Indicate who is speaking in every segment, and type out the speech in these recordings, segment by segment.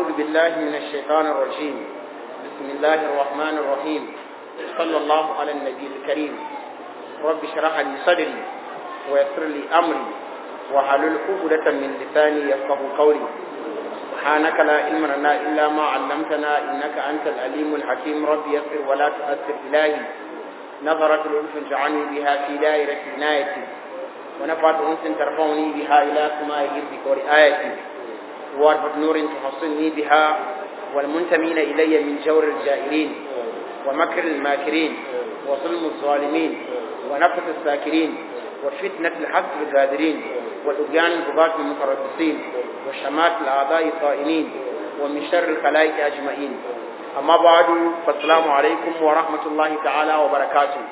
Speaker 1: أعوذ بالله من الشيطان الرجيم بسم الله الرحمن الرحيم صلى الله على النبي الكريم رب اشرح لي صدري ويسر لي أمري وحلل عقدة من لساني يفقه قولي سبحانك لا علم لنا إلا ما علمتنا إنك أنت العليم الحكيم رب يسر ولا تؤثر إلهي نظرة الأنف جعلني بها في دائرة عنايتي ونفعت أنس ترفعني بها إلى سماء حفظك ورعايتي واربط نور تحصلني بها والمنتمين إلي من جور الجائرين ومكر الماكرين وظلم الظالمين ونفس الساكرين وفتنة الحق الغادرين وطغيان البغاة المتربصين وشمات الأعضاء الطائنين ومن شر الخلائق أجمعين أما بعد فالسلام عليكم ورحمة الله تعالى وبركاته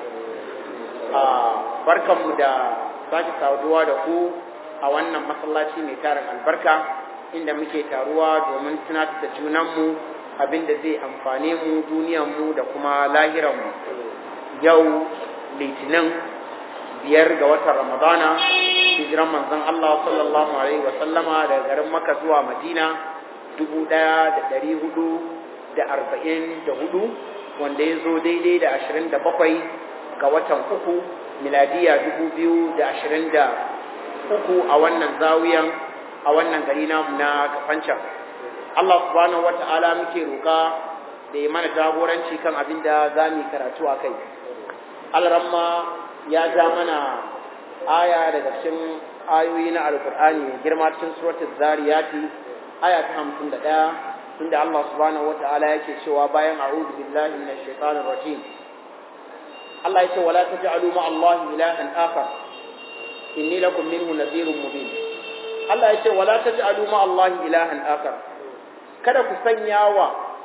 Speaker 1: آه بركة مدى sake saduwa da ku a wannan masallaci mai tarin albarka inda muke taruwa domin tunatar da junanmu abin da zai amfane mu duniyanmu da kuma lahiranmu yau litinin biyar ga watan ramadana hijiran manzon Allah sallallahu alaihi wa sallama daga garin Makka zuwa Madina dubu ɗaya da ɗari hudu da arba'in da hudu wanda ya zo daidai da ashirin da bakwai ga watan uku miladiya dubu biyu da ashirin da uku a wannan zawiyan a wannan gari namu na kafancan Allah subhanahu wa ta'ala muke roƙa da ya mana jagoranci kan abin da za mu karatu a kai alramma ya ja mana aya daga cikin ayoyi na alkur'ani girma cikin suratul zariyati aya ta hamsin da ɗaya tunda Allah subhanahu wa ta'ala yake cewa bayan a'udhu billahi minash shaitanir rajim Allah yace wala taj'alu ma Allah ilahan akhar inni lakum minhu nadhirun mubin Allah yace wala taj'alu ma Allah ilahan akhar kada ku sanya wa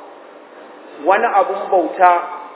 Speaker 1: wani abun bauta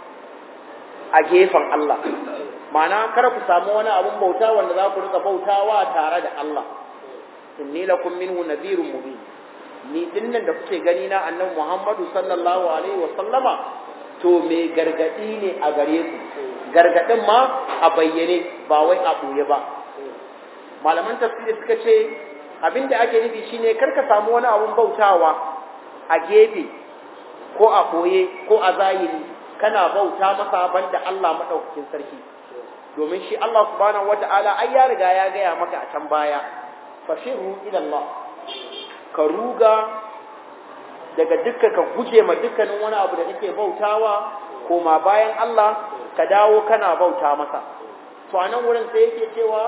Speaker 1: a gefen Allah ma'ana kada ku samu wani abun bauta wanda za ku rika bautawa tare da Allah inni lakum minhu nadhirun mubin ni dinnan da kuke gani na annabi Muhammadu sallallahu alaihi wa sallama to me gargadi ne a gare ku gargadin ma a bayyane ba wai a ɓoye ba malaman tafsiri suka ce abinda ake nufi shine kar ka samu wani abun bautawa a gefe ko a ɓoye ko a zahiri kana bauta masa banda Allah maɗaukakin sarki domin shi Allah subhanahu wata'ala ai ya riga ya gaya maka a can baya fashiru ila Allah ka ruga daga dukkan ka guje ma dukkanin wani abu da kake bautawa koma bayan Allah ka dawo kana bauta masa to a nan wurin sai yake cewa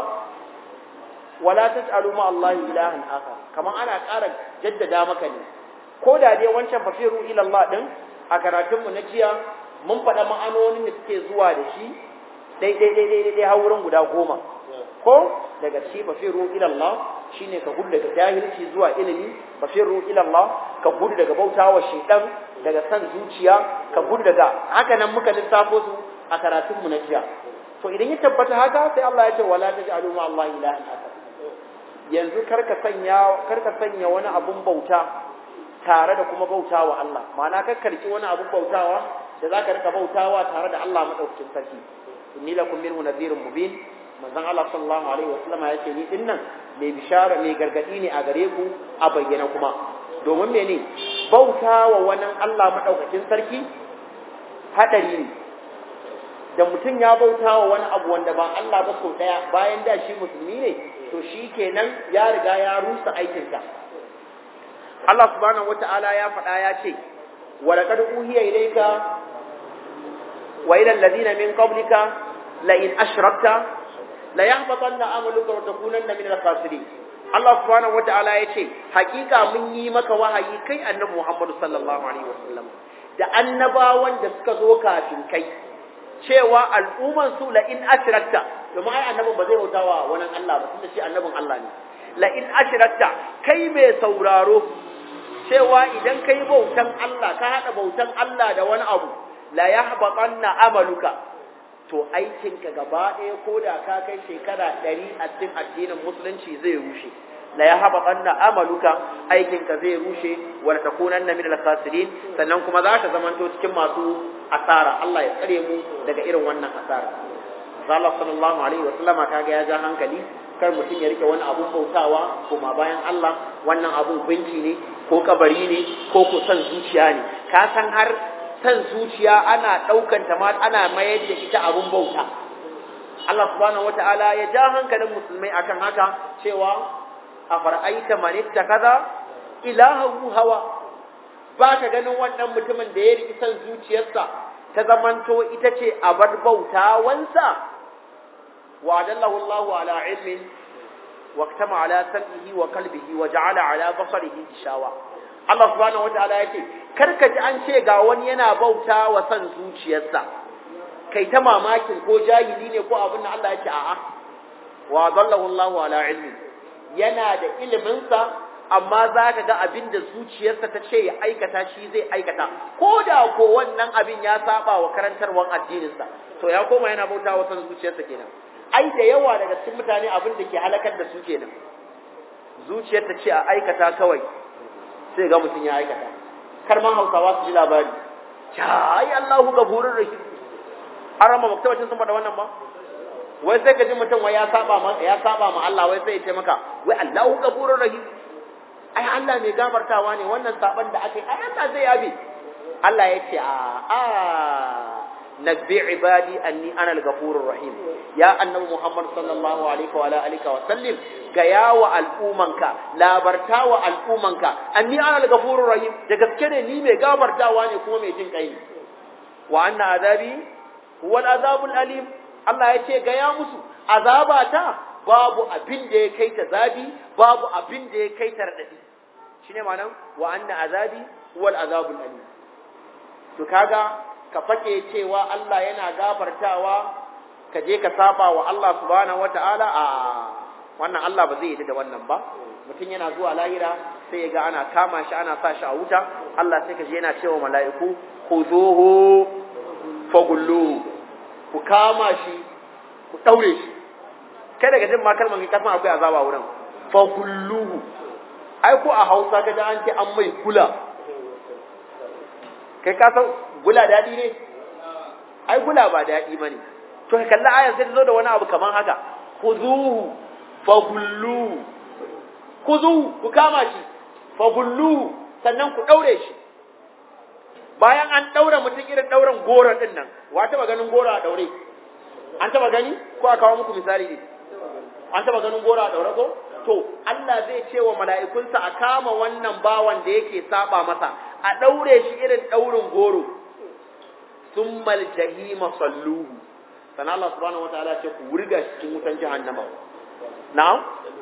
Speaker 1: wala tas'alu ma Allah ilahan akhar kaman ana ƙara jaddada maka ne ko da dai wancan fafiru ila Allah din a karatun mu na jiya mun faɗa ma'anonin da suke zuwa da shi dai dai dai dai dai har wurin guda goma ko daga ci fafiru ila Allah shine ka gudu daga jahilci zuwa ilimi fafiru ila Allah ka gudu daga bautawa shaytan daga san zuciya ka gudu daga haka nan muka lissafo su a karatunmu na jiya to idan ya tabbata haka sai Allah ya ce wala taj'alu ma Allah ilahan akhar yanzu karka sanya karka sanya wani abun bauta tare da kuma bautawa Allah ma'ana ka karki wani abun bautawa da zaka rika bautawa tare da Allah madaukakin sarki inni lakum minhu nadhirun mubin manzon Allah sallallahu alaihi wasallam ya ce ni dinnan mai bishara mai gargadi ne a gare ku a bayyana kuma domin mene bautawa wani Allah madaukakin sarki hadari ne da mutum ya bauta wa wani abu wanda ba Allah ba sau ɗaya bayan da shi musulmi ne to shi kenan ya riga ya rusa aikinsa Allah subhanahu wata'ala ya faɗa ya ce wa laqad uhiya ilayka wa ila alladhina min qablika la in ashrakta la yahbatanna amaluka wa takunanna min al-khasirin Allah subhanahu wata'ala ya ce hakika mun yi maka wahayi kai annabi Muhammad sallallahu alaihi wasallam da annabawan da suka zo kafin kai cewa al'umman su la in ashrakta domin ai annabin ba zai bautawa wani Allah ba tunda shi annabin Allah ne la in ashrakta kai mai sauraro cewa idan kai bautan Allah ka hada bautan Allah da wani abu la yahbatanna amaluka to aikinka gaba ɗaya ko da ka kai shekara ɗari a cikin addinin musulunci zai rushe la yahbatanna amaluka aikinka zai rushe wa takunanna min al-khasirin sannan kuma za ka zamanto cikin masu asara Allah ya tsare mu daga irin wannan asara Allah sallallahu alaihi wa sallama kaga ya ja hankali kar mutum ya rike wani abun bautawa kuma bayan Allah wannan abun gunki ne ko kabari ne ko ko san zuciya ne ka san har san zuciya ana daukan ta ma ana mayar da ita abun bauta Allah subhanahu wataala ya ja hankalin musulmai akan haka cewa afara'aita man ittakaza ilahahu hawa ba ka ganin wannan mutumin da ya riki san zuciyarsa ta zamanto ita ce abar bautawansa wa adallahu Allah ala ilmin wa ktama ala sam'ihi wa qalbihi wa ja'ala ala basarihi ishawa Allah subhanahu wataala yake karka ji an ce ga wani yana bauta wa san zuciyarsa kai ta mamakin ko jahili ne ko abin da Allah yake a'a wa adallahu Allah ala ilmin yana da iliminsa amma za ka ga abin da zuciyarsa ta ce ya aikata shi zai aikata ko da ko wannan abin ya saba wa karantarwar addininsa to ya koma yana bauta wa san zuciyarsa kenan ai da yawa daga cikin mutane abin da ke halakar da su kenan zuciyar ta ce a aikata kawai sai ga mutum ya aikata kar ma hausawa su ji labari ai Allahu gafurur rahim an rama maktabacin sun faɗa wannan ba wai sai ka ji mutum wai ya saba ma ya saba ma Allah wai sai ya ce maka wai Allahu gafurur rahim ai Allah mai gafartawa ne wannan saban da aka yi ai Allah zai yabe Allah ya ce a a nabbi ibadi anni ana al-ghafurur rahim ya annabi Muhammad sallallahu alaihi wa alihi wa sallim ga yawa al'umanka labarta wa al'umanka anni ana al-ghafurur rahim da gaske ne ni mai gafartawa ne kuma mai jin kai ne wa anna azabi huwa al-azabul alim Allah ya ce ga ya musu azabata babu abin da ya kai ta zabi babu abin da ya kai ta radadi shine ma'anar wa anna azabi wal azabul alim to kaga ka fake cewa Allah yana gafartawa ka je ka saba wa Allah subhanahu wataala a wannan Allah ba zai yi da wannan ba mutum yana zuwa lahira sai ya ga ana kama shi ana sa shi a wuta Allah sai ka je yana cewa mala'iku khuzuhu fagulluhu ku kama shi ku daure shi kai daga jin ma kalmar ka san akwai azaba wurin fa kulluhu ai ko a Hausa ka ji an ce an mai gula kai ka san gula dadi ne ai gula ba dadi bane to ka kalla ayar sai ta zo da wani abu kaman haka khuzuhu fa kulluhu khuzuhu ku kama shi fa kulluhu sannan ku daure shi bayan an daura mutum irin dauran goro din nan wa taba ganin goro a daure an taba gani ko a kawo muku misali ne an taba ganin goro a daure ko to Allah zai ce wa mala'ikunsa a kama wannan bawan da yake saba masa a daure shi irin daurin goro summal jahima salluhu sana Allah subhanahu wataala ce ku wurga shi cikin wutan jahannama na'am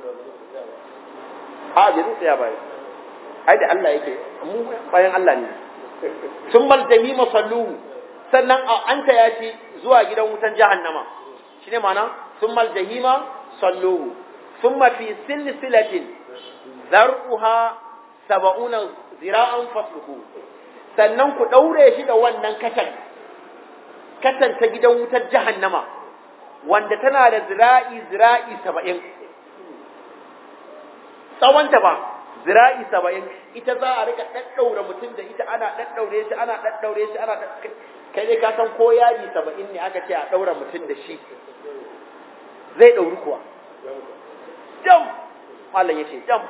Speaker 1: a bai tsaya bai ai da Allah yake mu bayan Allah ne summal jahima salluhu sannan an ta yaci zuwa gidan wutan jahannama shine ma'ana summal jahima salluhu thumma fi silsilatin zar'uha sab'una zira'an fasluhu sannan ku daure shi da wannan katan katan ta gidan wutar jahannama wanda tana da zira'i zira'i 70 tsawonta ba zira'i 70 ita za a rika daddaura mutum da ita ana daddaure shi ana daddaure shi ana kai dai ka san ko yaji 70 ne aka ce a daura mutum da shi zai dauri kuwa jam Allah yace jam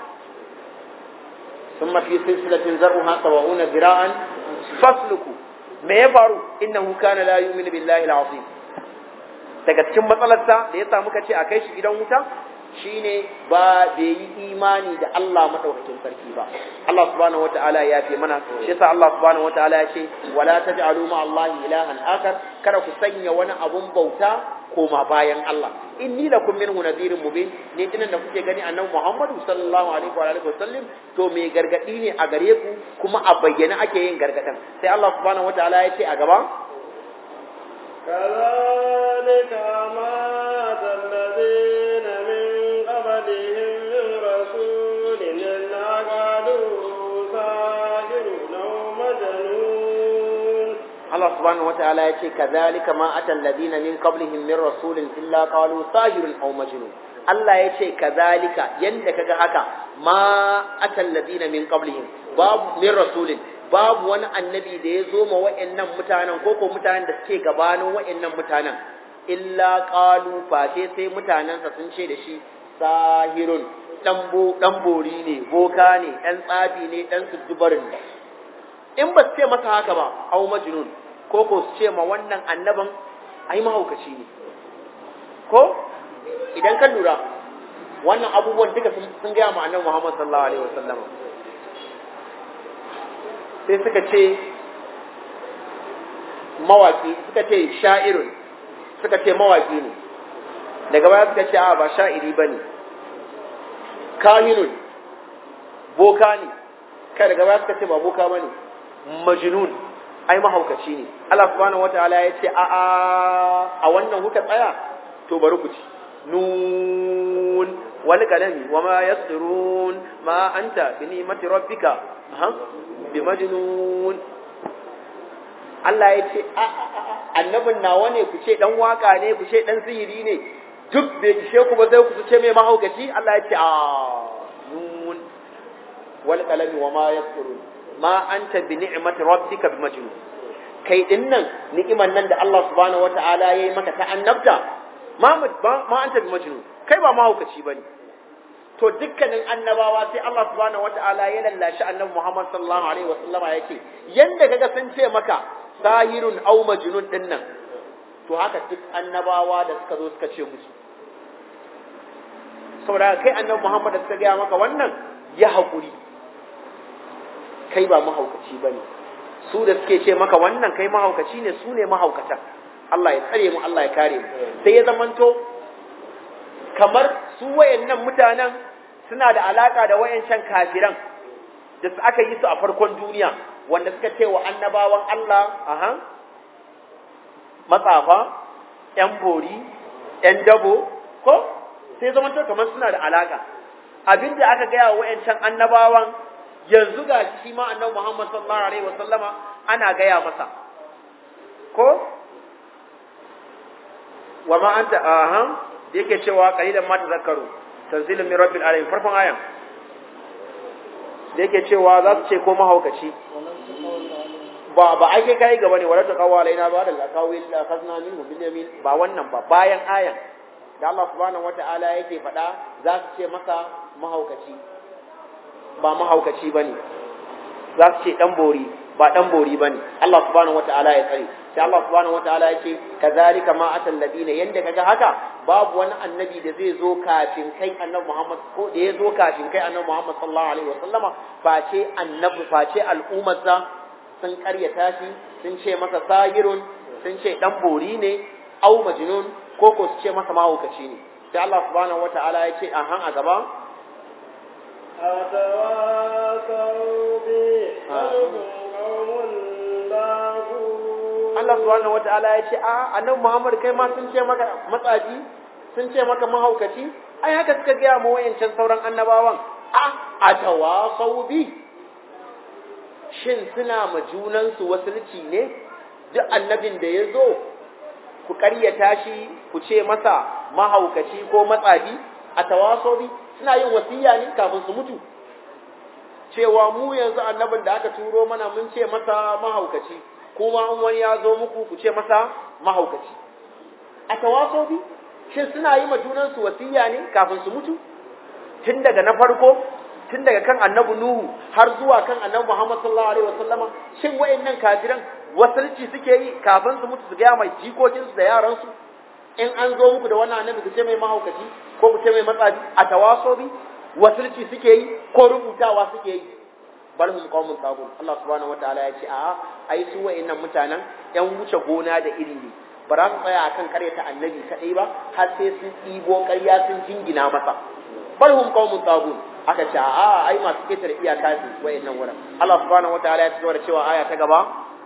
Speaker 1: ثم في سلسلة زرعها سبعون ذراعا فاسلكوا me ya faru innahu kana la yu'minu billahi al-azim daga cikin matsalarsa da ya samu kace a kai shi gidan wuta shine ba bai yi imani da Allah madaukakin sarki ba Allah subhanahu wataala ya fi mana shi yasa Allah subhanahu wataala ya ce wala taj'alu ma Allah ilahan akar kada ku sanya wani abun bauta koma bayan Allah inni lakum minhu nadhirun mubin ne dinan da kuke gani annabi Muhammadu sallallahu alaihi wa alihi wasallam to me gargadi ne a gare ku kuma a bayyana ake yin gargadan sai Allah subhanahu wataala ya ce a gaba
Speaker 2: كذلك ما الذين من قبلهم من رسول إلا قالوا ساحر أو مجنون
Speaker 1: Allah subhanahu wataala ya ce kadhalika ma atal ladina min qablihim min rasulin illa qalu sahirun aw majnun Allah ya ce kadhalika yanda kaga haka ma atal ladina min qablihim babu min rasulin babu wani annabi da ya zo ma wa'annan mutanen ko ko mutanen da suke gabanin wa'annan mutanen illa qalu fa sai sai mutanensa sun ce da shi sahirun dan bori ne boka ne dan tsabi ne dan suddubarin ne in ba su ce masa haka ba au majnun ko ko su ce ma wannan annaban ai mahaukaci ne ko idan ka lura wannan abubuwan duka sun gaya ma annabi Muhammad sallallahu alaihi wasallam sai suka ce mawaki suka ce sha'irun suka ce mawaki ne daga baya suka ce a ba sha'iri bane kahinun boka ne kai daga baya suka ce ba boka bane majnun ai mahaukaci ne Allah subhanahu wataala ya ce a a a wannan kuka tsaya to bari ku ci nun wal kalami wa ma yasrun ma anta bi ni'mati rabbika ha bi majnun Allah ya ce a annabin nawa ne ku ce dan waka ne ku ce dan sihiri ne duk bai ishe ku ba sai ku ce mai mahaukaci Allah ya ce a nun wal qalami wa ma yasrun ma anta bi ni'mati rabbika bi majnun kai din nan ni'iman nan da Allah subhanahu wata'ala yayi maka ta annabta ma ma anta bi majnun kai ba mahaukaci bane to dukkanin annabawa sai Allah subhanahu wata'ala ya lallashi annabi Muhammad sallallahu alaihi wasallama yake yanda kaga sun ce maka sahirun aw majnun din nan to haka duk annabawa da suka zo suka ce musu saboda kai annabi Muhammad da suka gaya maka wannan ya haƙuri kai ba mahaukaci ba ne su da suke ce maka wannan kai mahaukaci ne su ne mahaukata Allah ya tsare mu Allah ya kare mu sai ya zamanto kamar su wayannan mutanen suna da alaka da wayancan kafiran da su aka yi su a farkon duniya wanda suka ce wa annabawan Allah aha matsafa yan bori yan dabo ko sai zama to kamar suna da alaka abinda aka gaya wa wayancan annabawan yanzu ga shi ma annabi Muhammad sallallahu alaihi wa sallama ana gaya masa ko wa ma anta aha da yake cewa qalilan ma tazakkaru tanzilun min rabbil alamin farkon ayan da yake cewa za su ce ko mahaukaci ba ba ake kai gaba ne wala taqawa alaina ba da laqawil la khazna minhu bil yamin ba wannan ba bayan ayan da Allah subhanahu wata'ala yake faɗa za su ce masa mahaukaci ba mahaukaci ba ne za su ce ɗan bori ba ɗan bori ba ne Allah subhanahu wata'ala ya tsare sai Allah subhanahu wata'ala ya ce kazalika ma atal ladina yanda kaga haka babu wani annabi da zai zo kafin kai annabi Muhammad ko da ya zo kafin kai annabi Muhammad sallallahu alaihi wasallama face annabi face al'ummarsa sun karyata shi sun ce masa sahirun sun ce ɗan bori ne au majnun ko ko su ce masa mahaukaci ne sai Allah subhanahu wata'ala ya ce a han a gaba Allah subhanahu wata'ala ya ce a annabi Muhammad kai ma sun ce maka matsaji sun ce maka mahaukaci ai haka suka gaya mu wayancan sauran annabawan a atawasau bi shin suna ma junansu wasulci ne duk annabin da ya zo ku ƙaryata shi ku ce masa mahaukaci ko matsabi a tawasobi suna yin wasiya ne kafin su mutu cewa mu yanzu annabin da aka turo mana mun ce masa mahaukaci kuma in wani ya zo muku ku ce masa mahaukaci a tawasobi shin suna yi ma junansu wasiya ne kafin su mutu tun daga na farko tun daga kan annabi nuhu har zuwa kan annabi muhammad sallallahu alaihi wasallama shin wayannan kafiran wasalci suke yi kafin su mutu su gaya mai jikokinsu da yaransu in an zo muku da wannan annabi ku ce mai mahaukaci ko ku ce mai matsafi a tawasobi wasalci suke yi ko rubutawa suke yi bal hum qaumun tagun Allah subhanahu wataala ya ce a ai su wayannan mutanen yan wuce gona da iri ne ba za su tsaya akan karyata annabi kadai ba har sai sun ɗibo ƙarya sun jingina masa bal hum qaumun tagun aka ce a ai masu ketare iyaka ne wayannan wurin Allah subhanahu wataala ya tsora cewa aya ta gaba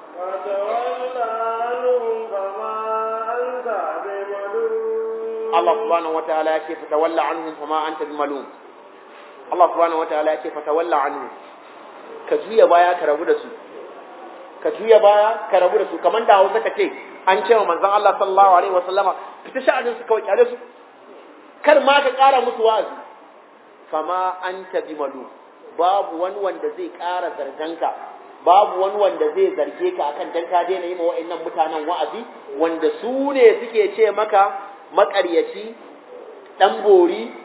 Speaker 1: Allah subhanahu wataala ya ce fatawalla anhum fama anta bimalum Allah subhanahu wataala ya ce fatawalla anhum ka juya baya ka rabu da su ka juya baya ka rabu da su kamar da Hausa ka ce an ce wa manzon Allah sallallahu alaihi wasallama fita sha'anin su kawai kyale su kar ma ka ƙara musu wa'azi fama anta bimalum babu wani wanda zai ƙara zarganka babu wani wanda zai zarge ka akan dan ka daina yi ma wa'annan mutanen wa'azi wanda su ne suke ce maka maƙaryaci dan bori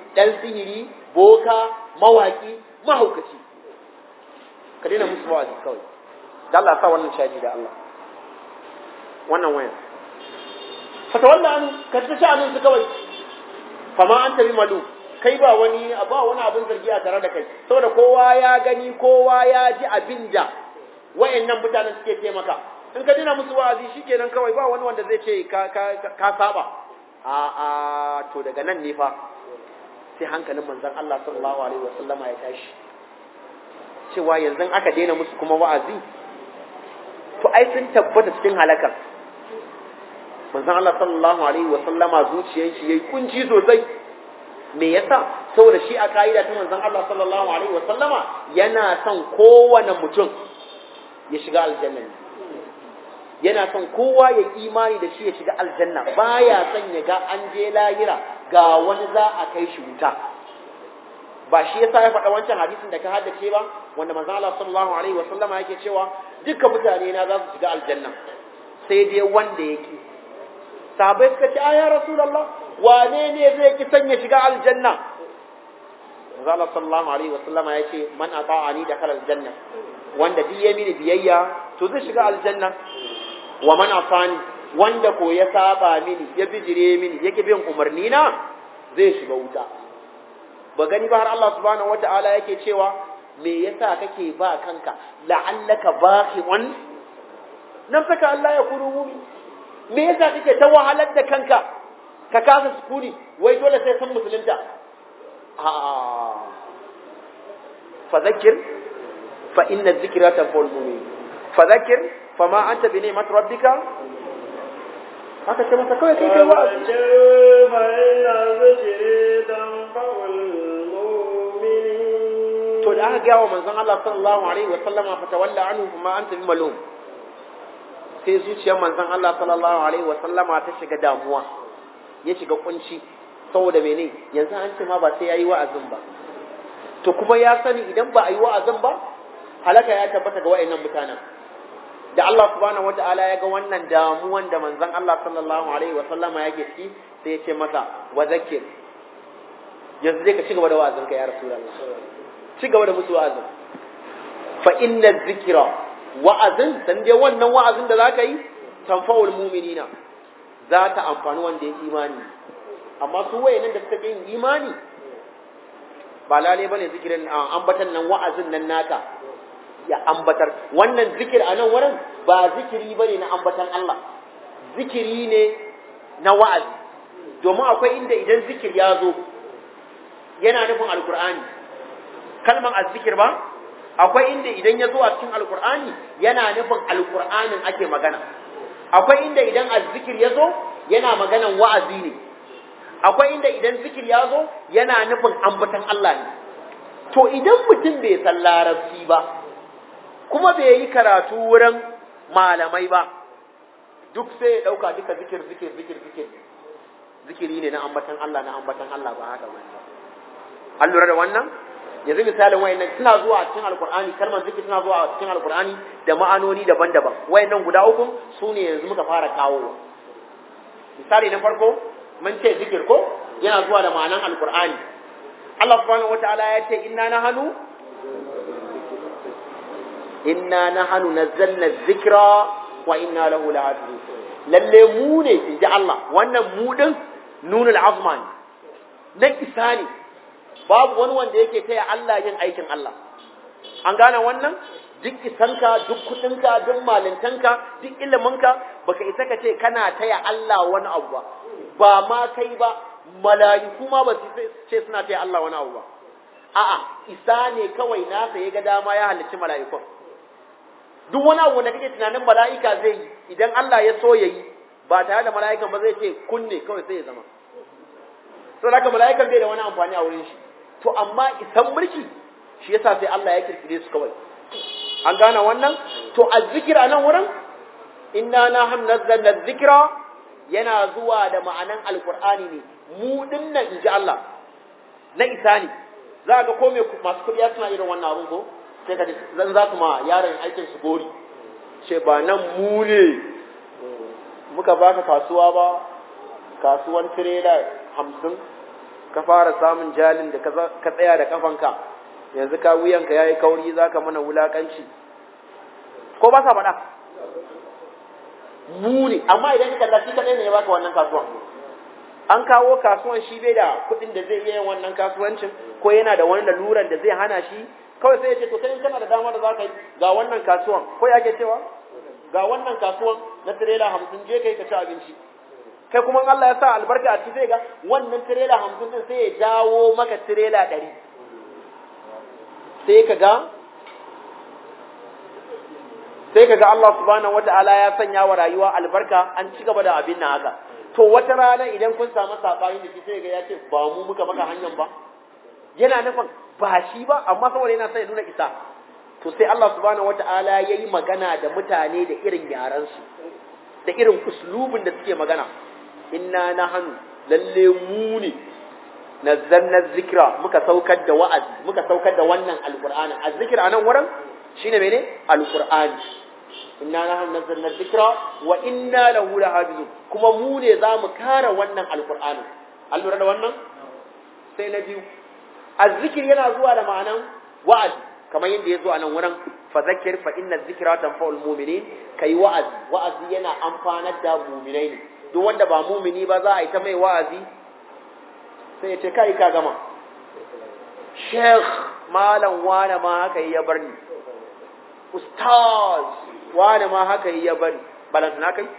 Speaker 1: dan sihiri boka mawaki mahaukaci ka daina musu wa'azi kawai da Allah sa wannan shaji da Allah wannan wayan fata wannan an ka ta sha'anin su kawai fama an tabi malu kai ba wani ba wani abin zargi a tare da kai saboda kowa ya gani kowa ya ji abin da wayannan mutanen suke taimaka in ka dina musu wa'azi shikenan kawai ba wani wanda zai ce ka ka ka saba a a to daga nan ne fa sai hankalin manzon Allah sallallahu alaihi wasallama ya tashi cewa yanzu aka daina musu kuma wa'azi to ai sun tabbata cikin halakar manzon Allah sallallahu alaihi wasallama zuciyar shi yayi kunci sosai me yasa saboda shi a kaida ta manzon Allah sallallahu alaihi wasallama yana son kowane mutum ya shiga aljanna ne yana son kowa ya imani da shi ya shiga aljanna baya son ya ga an je lahira ga wani za a kai shi wuta ba shi yasa ya faɗa wancan hadisin da ka haddace ba wanda manzo Allah sallallahu alaihi wa sallama yake cewa dukkan mutane na za su shiga aljanna sai dai wanda yake sahabbai suka ce ya rasulullah wane ne zai ki sanya shiga aljanna manzo Allah sallallahu alaihi wa sallama yace man ata'ani dakhala aljanna wanda duk ya mini biyayya to zai shiga aljanna wa man afani wanda ko ya saba mini ya bijire mini yake bin umarni na zai shiga wuta ba gani ba har Allah subhanahu wataala yake cewa me yasa kake ba kanka la'allaka baqi'un nan saka Allah ya kuru mu'min me yasa kake ta wahalar da kanka ka kasa sukuni wai dole sai san musulunta a fa zakir fa inna dhikra tanfa'ul mu'min fa zakir fama anta bi ni'mat rabbika haka ce masa kawai kai kai wa'azi
Speaker 2: fa inna dhikri tanfa'ul mu'minin
Speaker 1: to da aka gawa manzon Allah sallallahu alaihi wa sallama fa tawalla anhu fama anta bi malum sai zuciyar manzon Allah sallallahu alaihi wa sallama ta shiga damuwa ya shiga kunci saboda mene yanzu an ce ma ba sai yayi wa'azin ba to kuma ya sani idan ba a yi wa'azin ba halaka ya tabbata ga wayannan mutanen da Allah subhanahu wata'ala ya ga wannan damuwan da manzon Allah sallallahu alaihi wa sallama yake ciki sai ya ce masa wa zakir yanzu zai ka ci gaba da wa'azin ka ya rasulullah ci gaba da musu wa'azin fa inna zikra wa'azin san dai wannan wa'azin da zaka yi tanfa'ul mu'minina za ta amfani wanda ya imani amma su wayannan da suka yin imani ba lale bane zikirin ambatan nan wa'azin nan naka ya ambatar wannan zikir a nan wurin ba zikiri bane na ambatan Allah zikiri ne na wa'azi domin akwai inda idan zikir ya zo yana nufin alkur'ani kalman azzikir ba akwai inda idan ya zo a cikin alkur'ani yana nufin alkur'anin ake magana akwai inda idan azzikir ya zo yana maganan wa'azi ne akwai inda idan zikir ya zo yana nufin ambatan Allah ne to idan mutum bai san larabci ba kuma bai yi karatu wurin malamai ba duk sai ya ɗauka duka zikir zikir zikir zikir zikiri ne na ambatan Allah na ambatan Allah ba haka ba an lura da wannan yanzu misalin wayannan suna zuwa a cikin alkur'ani kalmar zikir suna zuwa a cikin alkur'ani da ma'anoni daban-daban wayannan guda uku su ne yanzu muka fara kawo misali na farko mun ce zikir ko yana zuwa da ma'anan alkur'ani Allah subhanahu wataala ya ce inna nahnu inna nahnu nazzalna dhikra wa inna lahu lahafizun lalle mu ne inji Allah wannan mu din nunul azma ne na isa ne babu wani wanda yake taya Allah yin aikin Allah an gane wannan duk isanka duk kudinka duk malintanka duk iliminka baka isa ka ce kana taya Allah wani abu ba ba ma kai ba mala'iku ma ba su ce suna taya Allah wani abu ba a'a isa ne kawai nasa ya ga dama ya halicci mala'ikun duk wani abu da kake tunanin mala'ika zai yi idan Allah ya so yayi ba tare da mala'ikan ba zai ce kunne kawai sai ya zama saboda haka mala'ikan bai da wani amfani a wurin shi to amma isan mulki shi yasa sai Allah ya kirkire su kawai an gane wannan to azzikir a nan wurin inna na nazzalna dhikra yana zuwa da ma'anan alqur'ani ne mu dinnan inji Allah na isa ne za ga ko me masu kudi suna irin wannan abun ko sai ka zan za su ma yaron aikin su gori ce ba nan mu ne muka baka kasuwa ba kasuwan tirela hamsin ka fara samun jalin da ka tsaya da kafanka yanzu ka wuyanka yayi kauri zaka mana wulakanci ko ba sa faɗa mu ne amma idan ka kalla shi kadai ne ya baka wannan kasuwan an kawo kasuwan shi bai da kuɗin da zai iya yin wannan kasuwancin ko yana da wani laluran da zai hana shi kawai sai ya ce to kai kana da damar da zaka yi ga wannan kasuwan ko ya ke cewa ga wannan kasuwan na tirela hamsin je kai ka ci abinci kai kuma Allah ya sa albarka a ciki sai ga wannan tirela hamsin din sai ya jawo maka tirela ɗari sai ka ga sai ka ga Allah subhanahu wata'ala ya sanya wa rayuwa albarka an ci gaba da abin nan haka to wata rana idan kun samu sabani da shi sai ga ya ce ba mu muka maka hanyar ba yana nufin ba shi ba amma saboda yana sai nuna isa to sai Allah subhanahu wata'ala ya yi magana da mutane da irin yaran su da irin uslubin da suke magana inna nahnu lalle mu ne nazzalna zikra muka saukar da wa'azi muka saukar da wannan alqur'ani azzikr anan wurin shine mene alqur'ani inna nahnu nazzalna dhikra wa inna lahu lahafizun kuma mu ne zamu kare wannan alqur'ani an lura da wannan sai na biyu azzikir yana zuwa da ma'anan wa'azi kamar yadda ya zo a nan wurin fa zakir fa inna dhikra tanfa'ul mu'minin kai wa'azi wa'azi yana amfanar da mu'minai ne duk wanda ba mu'mini ba za a yi ta mai wa'azi sai ya ce kai ka gama sheikh malam wane ma haka ya bar ni ustaz wane ma haka ya bari balantana kai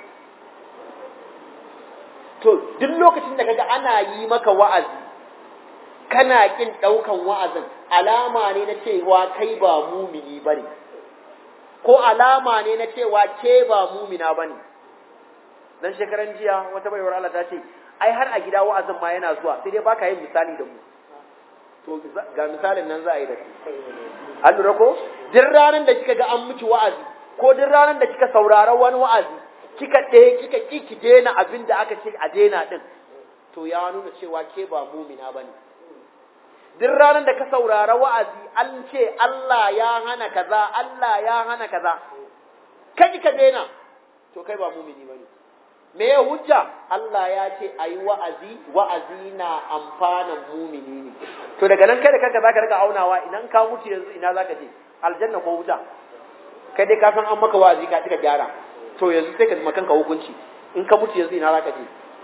Speaker 1: to duk lokacin da kaga ana yi maka wa'azi kana kin daukan wa'azin alama ne na cewa kai ba mumini bane ko alama ne na cewa ke ba mumina bane dan shekaran jiya wata baiwar Allah ta ce ai har a gida wa'azin ma yana zuwa sai dai baka yin misali da mu to ga misalin nan za a yi da ku an lura ko duk ranar da kika ga an miki wa'azi ko duk ranar da kika saurara wani wa'azi kika ɗaya kika ki ki daina abin da aka ce a daina din to ya nuna cewa ke ba mumina bane duk ranar da ka saurara wa'azi an ce Allah ya hana kaza Allah ya hana kaza kai ka daina to kai ba mumini bane me ya hujja Allah ya ce ayi wa'azi wa'azi na amfanan mumini ne to daga nan kai da kanka zaka rika aunawa idan ka mutu yanzu ina zaka je aljanna ko wuta kai dai ka san an maka wa'azi ka tika gyara to yanzu sai ka ji kanka hukunci in ka mutu yanzu ina zaka je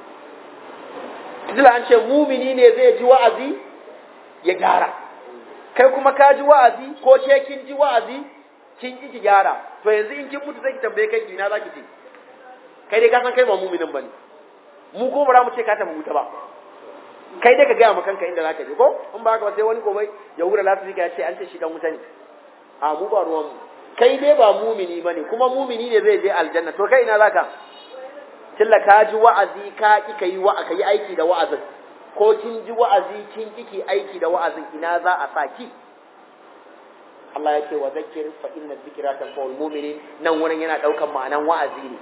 Speaker 1: kila an ce mumini ne zai ji wa'azi ya gyara kai kuma ka ji wa'azi ko ce kin ji wa'azi kin ki ki gyara to yanzu in kin mutu sai ki tambaye kai ina zaki je kai dai ka san kai ba muminin bane mu ko bara mu ce ka tafi wuta ba kai dai ka gaya ma kanka inda zaka je ko in ba haka ba sai wani gobe ya wura lafiya ya ce an ce shi dan wuta ne a mu ba ruwan mu kai dai ba mumini bane kuma mumini ne zai je aljanna to kai ina zaka killa ka ji wa'azi ka ki kai wa ka yi aiki da wa'azin ko kin ji wa'azi kin kiki aiki da wa'azin ina za a saki Allah ya ce wa zakir fa inna dhikra tanfa'ul mu'minin nan wurin yana daukan ma'anan wa'azi ne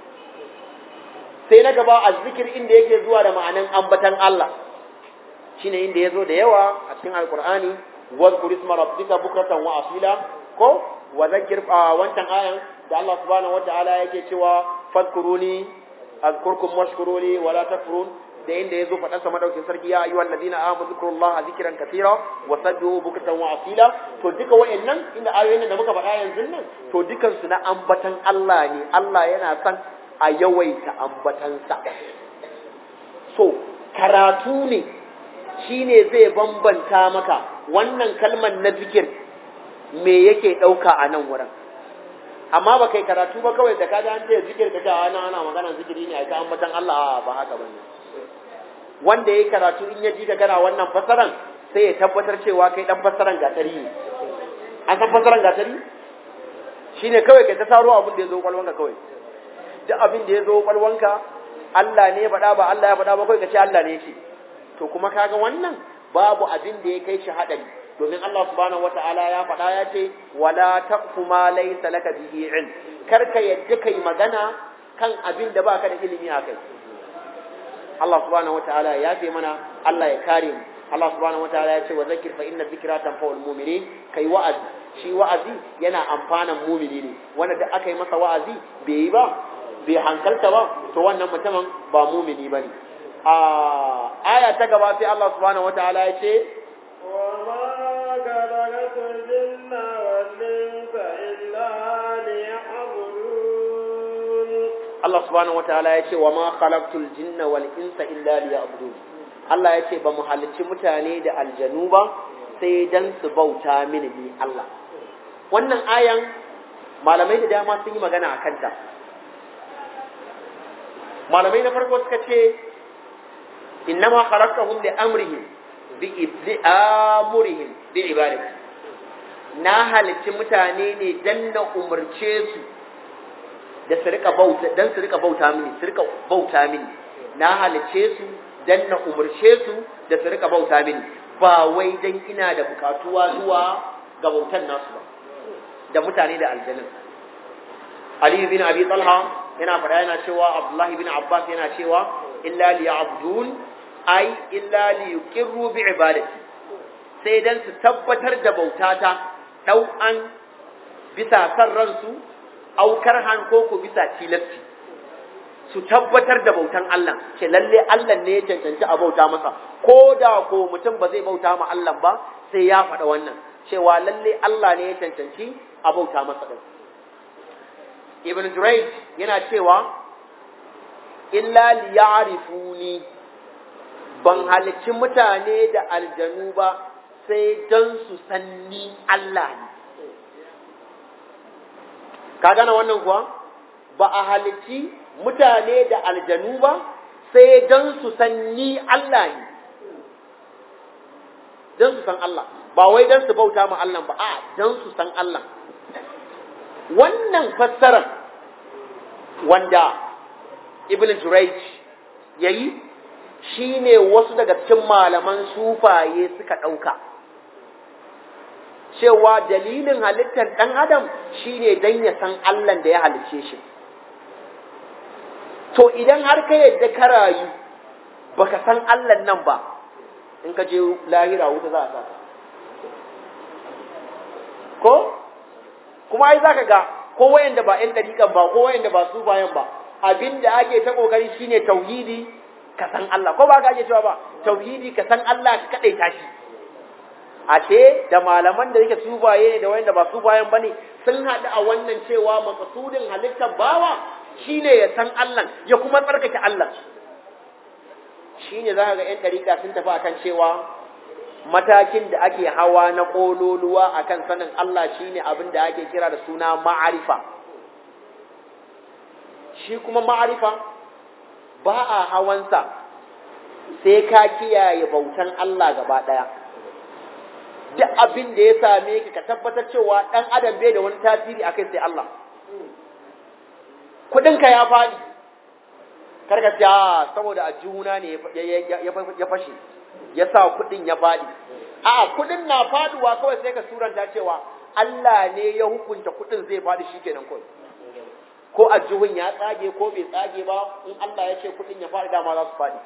Speaker 1: sai na gaba azzikir inda yake zuwa da ma'anan ambatan Allah shine inda yazo da yawa a cikin alqur'ani wadhkur isma rabbika bukratan wa asila ko wa zakir wancan ayan da Allah subhanahu wataala yake cewa fadkuruni azkurkum washkuruni wala takfurun da inda yazo fadan sa madaukin sarki ya ayyuhal ladina amanu zikrullaha zikran katira wa sabbihu bukratan wa asila to duka wayannan inda ayoyin da muka faɗa yanzu nan to dukan su na ambatan Allah ne Allah yana son a yawaita ambatansa so karatu ne shine zai bambanta maka wannan kalmar na zikir me yake ɗauka a nan wurin amma ba kai karatu ba kawai da kaga an ce zikir ka cewa ana ana magana zikiri ne a ta ambatan Allah ba haka bane wanda yayi karatu in ya ji ka kana wannan fasaran sai ya tabbatar cewa kai dan fasaran gatari ne an san fasaran gatari shine kawai kai ta saro abin da ya zo kwalwanka kawai duk abin da ya zo kwalwanka Allah ne ya faɗa ba Allah ya faɗa ba kawai ka ce Allah ne ya ce to kuma kaga wannan babu abin da ya kai shi haɗari domin Allah subhanahu wata'ala ya faɗa ya ce wala taqfu ma laysa laka bihi ilm kar ka yadda kai magana kan abin da baka da ilimi a kai Allah subhanahu wata'ala ya yafe mana Allah ya kare mu Allah subhanahu wata'ala ya ce wa zakir fa inna dhikra tanfa'ul mu'minin kai wa'azi shi wa'azi yana amfanan mu'mini ne wanda da aka yi masa wa'azi bai yi ba bai hankalta ba to wannan mutumin ba mu'mini bane a aya ta gaba sai Allah subhanahu wataala ya ce
Speaker 2: وما خلقت الجن والإنس إلا ليعبدون
Speaker 1: Allah subhanahu wataala ya ce wa ma khalaqtul jinna wal insa illa liya'budun Allah ya ce ba mu halicci mutane da aljanu ba sai dan su bauta mini ni Allah wannan ayan malamai da dama sun yi magana a kanta malamai na farko suka ce innama khalaqtahum li amrihim bi ibli amrihim bi ibadati na halicci mutane ne dan na umarce su da su rika bauta dan su rika bauta mini su rika bauta mini na halicce su dan na umarce su da su rika bauta mini ba wai dan ina da bukatuwa zuwa ga bautan nasu ba da mutane da aljanin Ali bin Abi Talha yana faɗa yana cewa Abdullah bin Abbas yana cewa illa liya'budun ai illa liyuqirru bi ibadati sai dan su tabbatar da bautata dau'an bisa san ransu aukar han ko ku bisa tilasti su tabbatar da bautan Allah ce lalle Allah ne ya cancanci a bauta masa ko da ko mutum ba zai bauta ma Allah ba sai ya faɗa wannan cewa lalle Allah ne ya cancanci a bauta masa din Ibn Jurayj yana cewa illa liya'rifuni ban halicci mutane da aljanu ba sai don su sanni Allah ne ka gane wannan kuwa ba a halicci mutane da aljanu ba sai don su san ni Allah ne don su san Allah ba wai don su bauta ma Allah ba a don su san Allah wannan fassarar wanda Ibn Jurayj yayi shine wasu daga cikin malaman sufaye suka ɗauka. cewa dalilin halittar ɗan adam shine dan ya san Allah da ya halicce shi to idan har ka yadda ka rayu baka san Allah nan ba in ka je lahira wuta za a sa ko kuma ai zaka ga ko wayanda ba ƴan dariƙan ba ko wayanda ba su bayan ba abinda ake ta kokari shine tauhidi ka san Allah ko ba ka ake cewa ba tauhidi ka san Allah ka kadaita shi ashe da malaman da yake subaye ne da wanda ba subayen bane sun haɗu a wannan cewa makasudin halittar bawa shine ya san Allah ya kuma tsarkake Allah shine zaka ga ƴan dariƙa sun tafi akan cewa matakin da ake hawa na kololuwa akan sanin Allah shine abin da ake kira da suna ma'arifa shi kuma ma'arifa ba a hawansa sai ka kiyaye bautan Allah gaba ɗaya duk abin da ya same ka ka tabbatar cewa ɗan adam bai da wani tasiri a kai sai Allah kuɗinka ya faɗi karka ce saboda a juna ne ya fashe ya sa kuɗin ya faɗi a kuɗin na faduwa kawai sai ka suranta cewa Allah ne ya hukunta kuɗin zai faɗi shi kenan kawai ko a juhun ya tsage ko bai tsage ba in Allah ya ce kuɗin ya faɗi dama za su faɗi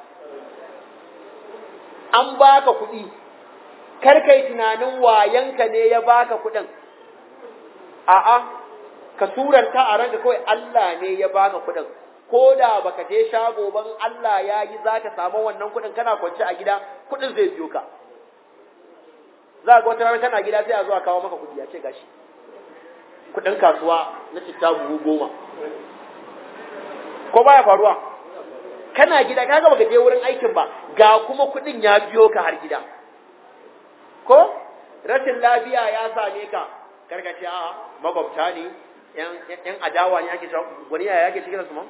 Speaker 1: an baka kuɗi kar kai tunanin wayanka ne ya baka kuɗin a'a ka suranta a ranka kawai Allah ne ya baka kuɗin ko da baka je shago ban Allah ya yi za ka samu wannan kuɗin kana kwance a gida kuɗin zai biyo ka za ga wata rana kana gida sai a zo a kawo maka kuɗi a ce gashi kuɗin kasuwa na citta buhu goma ko baya faruwa kana gida kaga baka je wurin aikin ba ga kuma kuɗin ya biyo ka har gida ko rashin lafiya ya same ka karkace a magwabta ne yan adawa ne ake cewa wani yaya yake cikin su ma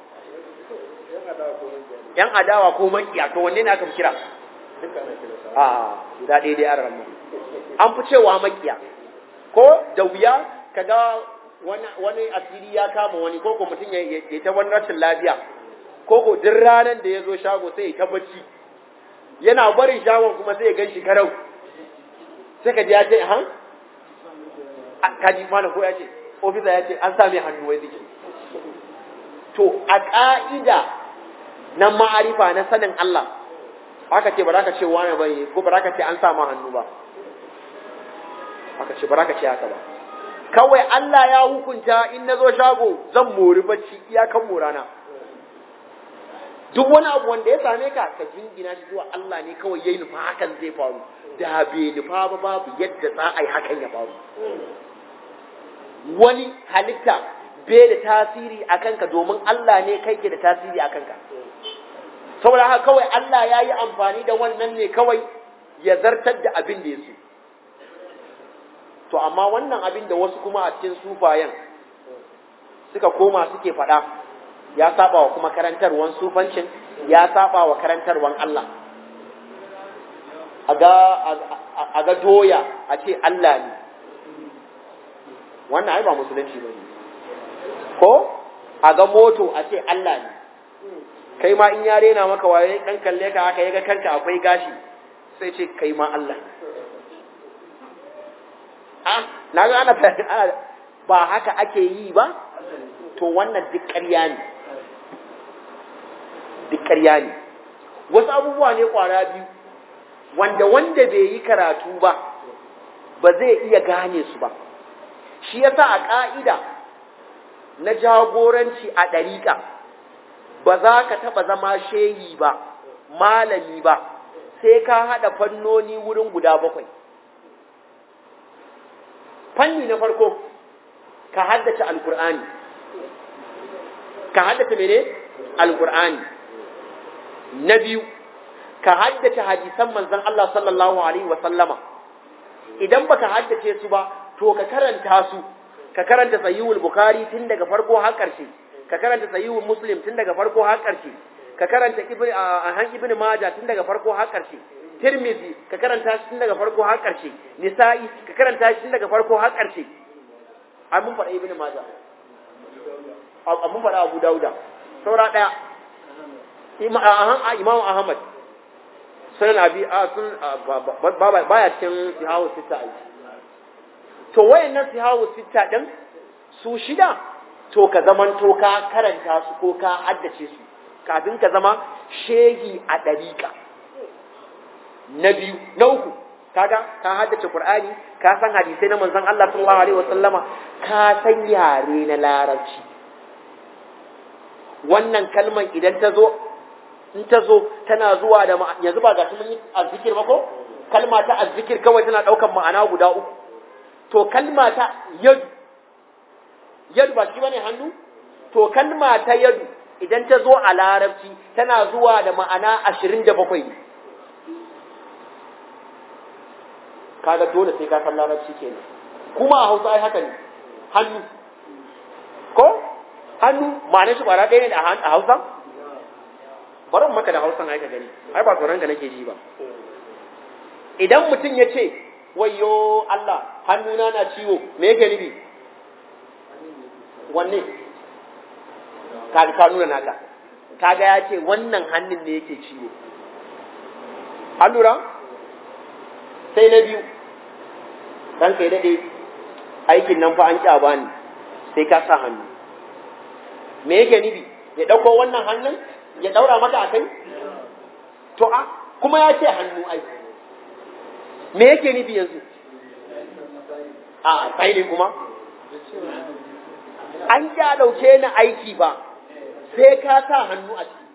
Speaker 1: yan adawa ko makiya to wanne ne aka fi kira a guda ɗaya dai an ramu an fi cewa makiya ko da wuya kaga wani wani asiri ya kama wani ko ko mutum ya ta wani rashin lafiya ko ko duk ranar da ya zo shago sai ya ta bacci yana barin shagon kuma sai ya gan shi karau sai ka ji ya ce han kaji mana ko ya ce ofisa ya ce an sami hannu wai ziki to a ƙa'ida na ma'arifa na sanin Allah aka ce ba za ka ce wani ba ko ba za ka ce an sama hannu ba aka ce ba za ka ce haka ba kawai Allah ya hukunta in na zo shago zan mori bacci iyakan morana duk wani abu wanda ya same ka ka jingina shi zuwa Allah ne kawai yayi nufa hakan zai faru da bai nufa ba babu yadda za a yi hakan ya faru wani halitta bai da tasiri a kanka domin Allah ne kai ke da tasiri a kanka saboda haka kawai Allah ya yi amfani da wannan ne kawai ya zartar da abin da ya so to amma wannan abin da wasu kuma a cikin sufayen suka koma suke faɗa ya saba wa kuma karantarwan sufancin ya saba wa karantarwan Allah a ga doya a ce Allah ne wannan ai ba musulunci ba ne ko a ga moto a ce Allah ne kai ma in ya rena maka waye dan kalle ka haka yaga kanka akwai gashi sai ce kai ma Allah ne ah na ga ana ba haka ake yi ba to wannan duk ƙarya ne duk ƙarya ne wasu abubuwa ne ƙwara biyu wanda wanda bai yi karatu ba ba zai iya gane su ba shi yasa a ƙa'ida na jagoranci a ɗariƙa ba za ka taɓa zama shehi ba malami ba sai ka haɗa fannoni wurin guda bakwai fanni na farko ka haddace alkur'ani ka haddace mene alkur'ani na biyu ka haddace hadisan manzon Allah sallallahu alaihi wa sallama idan baka haddace su ba to ka karanta su ka karanta sahihul bukhari tun daga farko har ƙarshe ka karanta sahihul muslim tun daga farko har ƙarshe ka karanta ibn han ibn majah tun daga farko har ƙarshe tirmidhi ka karanta shi tun daga farko har ƙarshe nisa'i ka karanta shi tun daga farko har ƙarshe ai mun faɗa ibn majah mun faɗa abu dauda saura ɗaya imam ahmad sunan abi sun baya cikin sihawu sita ai to wayannan sihawu sita din su shida to ka zaman to ka karanta su ko ka haddace su kafin ka zama shehi a ɗariƙa na biyu na uku kaga ka haddace qur'ani ka san hadisai na manzon Allah sallallahu alaihi wasallama ka san yare na larabci wannan kalman idan ta zo in ta zo tana zuwa da yanzu ba ga shi mun yi azzikir ba ko kalma ta azzikir kawai tana daukan ma'ana guda uku to kalma ta yadu yadu ba shi bane hannu to kalma ta yadu idan ta zo a larabci tana zuwa da ma'ana ashirin da bakwai ne kaga dole sai ka san larabci kenan kuma a hausa ai haka ne hannu ko hannu ma'anar shi kwara ɗaya ne a hausa bari mu maka da hausan ai ka gani ai ba tsoron ka nake ji ba idan mutum ya ce wayyo Allah hannuna na ciwo me yake nufi wanne ka ka nuna naka kaga ya ce wannan hannun ne yake ciwo an lura sai na biyu dan kai dade aikin nan fa an ƙya bani sai ka sa hannu me yake nufi ya ɗauko wannan hannun ya ɗaura maka a kai to a kuma ya ce hannu ai me yake nufi yanzu a sai ne kuma an ja ɗauke ni aiki ba sai ka sa hannu a ciki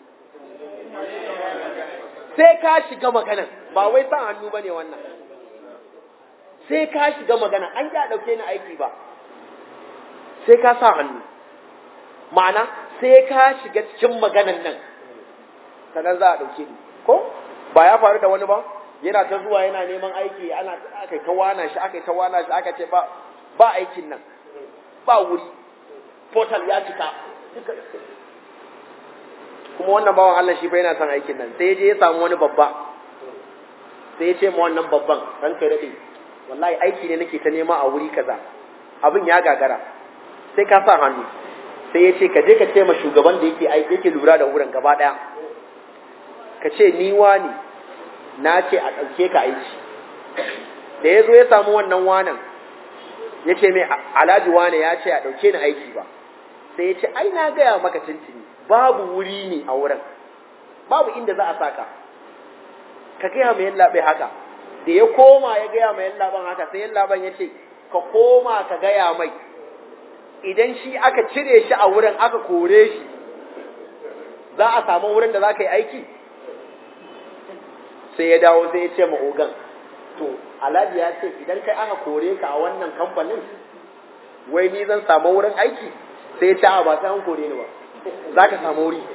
Speaker 1: sai ka shiga magana ba wai sa hannu ba ne wannan sai ka shiga magana an ja ɗauke ni aiki ba sai ka sa hannu ma'ana sai ka shiga cikin maganan nan sannan za a ɗauke ni ko ba ya faru da wani ba yana ta zuwa yana neman aiki ana aka ta wana shi aka ta wana shi aka ce ba ba aikin nan ba wuri portal ya cika kuma wannan bawan Allah shi fa yana son aikin nan sai ya je ya samu wani babba sai ya ce ma wannan babban ranka daɗe wallahi aiki ne nake ta nema a wuri kaza abin ya gagara sai ka sa hannu sai ya ce ka je ka ce ma shugaban da yake aiki yake lura da wurin gaba ɗaya ka ce ni wani na ce a ɗauke ka aiki da ya zo ya samu wannan wanan ya ce mai alhaji wane ya ce a ɗauke ni aiki ba sai ya ce ai na gaya maka tuntuni babu wuri ne a wurin babu inda za a saka ka gaya mai yallaɓe haka da ya koma ya gaya mai yallaɓan haka sai yallaɓan ya ce ka koma ka gaya mai idan shi aka cire shi a wurin aka kore shi za a samu wurin da za ka yi aiki sai ya dawo sai ya ce ma ogan to alhaji ya ce idan kai aka kore ka a wannan kamfanin wai ni zan samu wurin aiki sai ya ce a ba sai an kore ni ba za ka samu wuri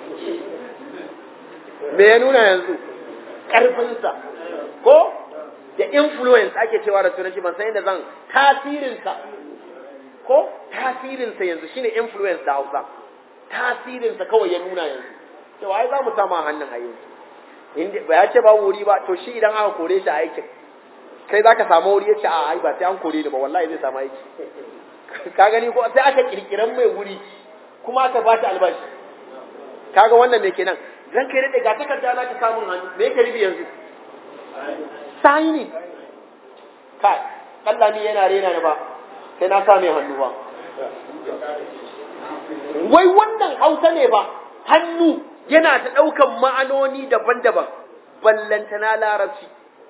Speaker 1: me ya nuna yanzu ƙarfinsa ko da influence ake cewa da turanci ban san yadda zan tasirinsa ko tasirinsa yanzu shine influence da hausa tasirinsa kawai ya nuna yanzu cewa ai za mu samu a hannun ayyuka ba ya ce ba wuri ba to shi idan aka kore shi a aikin kai za ka samu wuri ya ce a ai ba sai an kore ni ba wallahi zai samu aiki ka gani ko sai aka kirkiran mai wuri kuma aka ba shi albashi kaga wannan me kenan zan kai daɗe ga takarda na ka samun hannu me yake rubi yanzu sani kai Allah ni yana rena ni ba sai na sa mai hannu ba wai wannan hausa ne ba hannu yana ta ɗaukan ma'anoni daban-daban ballantana larabci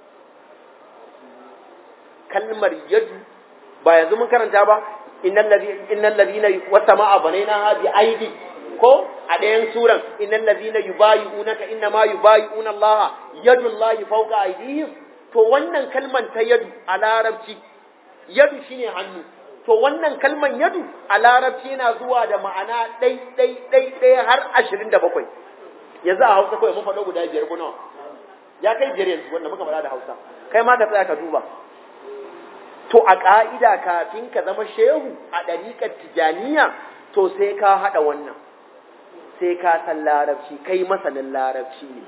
Speaker 1: kalmar yadu ba yanzu mun karanta ba innal ladina wasama'a banaina bi aidi ko a ɗayan suran innal ladina yubayi'unaka inna ma yubayi'una Allah yadullahi fawqa aydihim to wannan kalman ta yadu a larabci yadu shine hannu to wannan kalman yadu a larabci yana zuwa da ma'ana ɗai ɗai ɗai ɗai har ashirin da bakwai yanzu a hausa kawai mun faɗo guda biyar ko nawa ya kai biyar yanzu wanda muka faɗa da hausa kai ma ka tsaya ka duba to a ƙa'ida kafin ka zama shehu a ɗariƙar tijaniya to sai ka haɗa wannan sai ka san larabci kai masanin larabci ne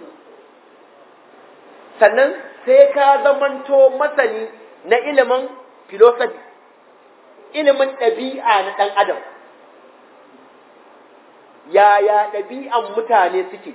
Speaker 1: sannan sai ka zamanto masani na ilimin philosophy ilimin ɗabi'a na ɗan adam yaya ɗabi'an mutane suke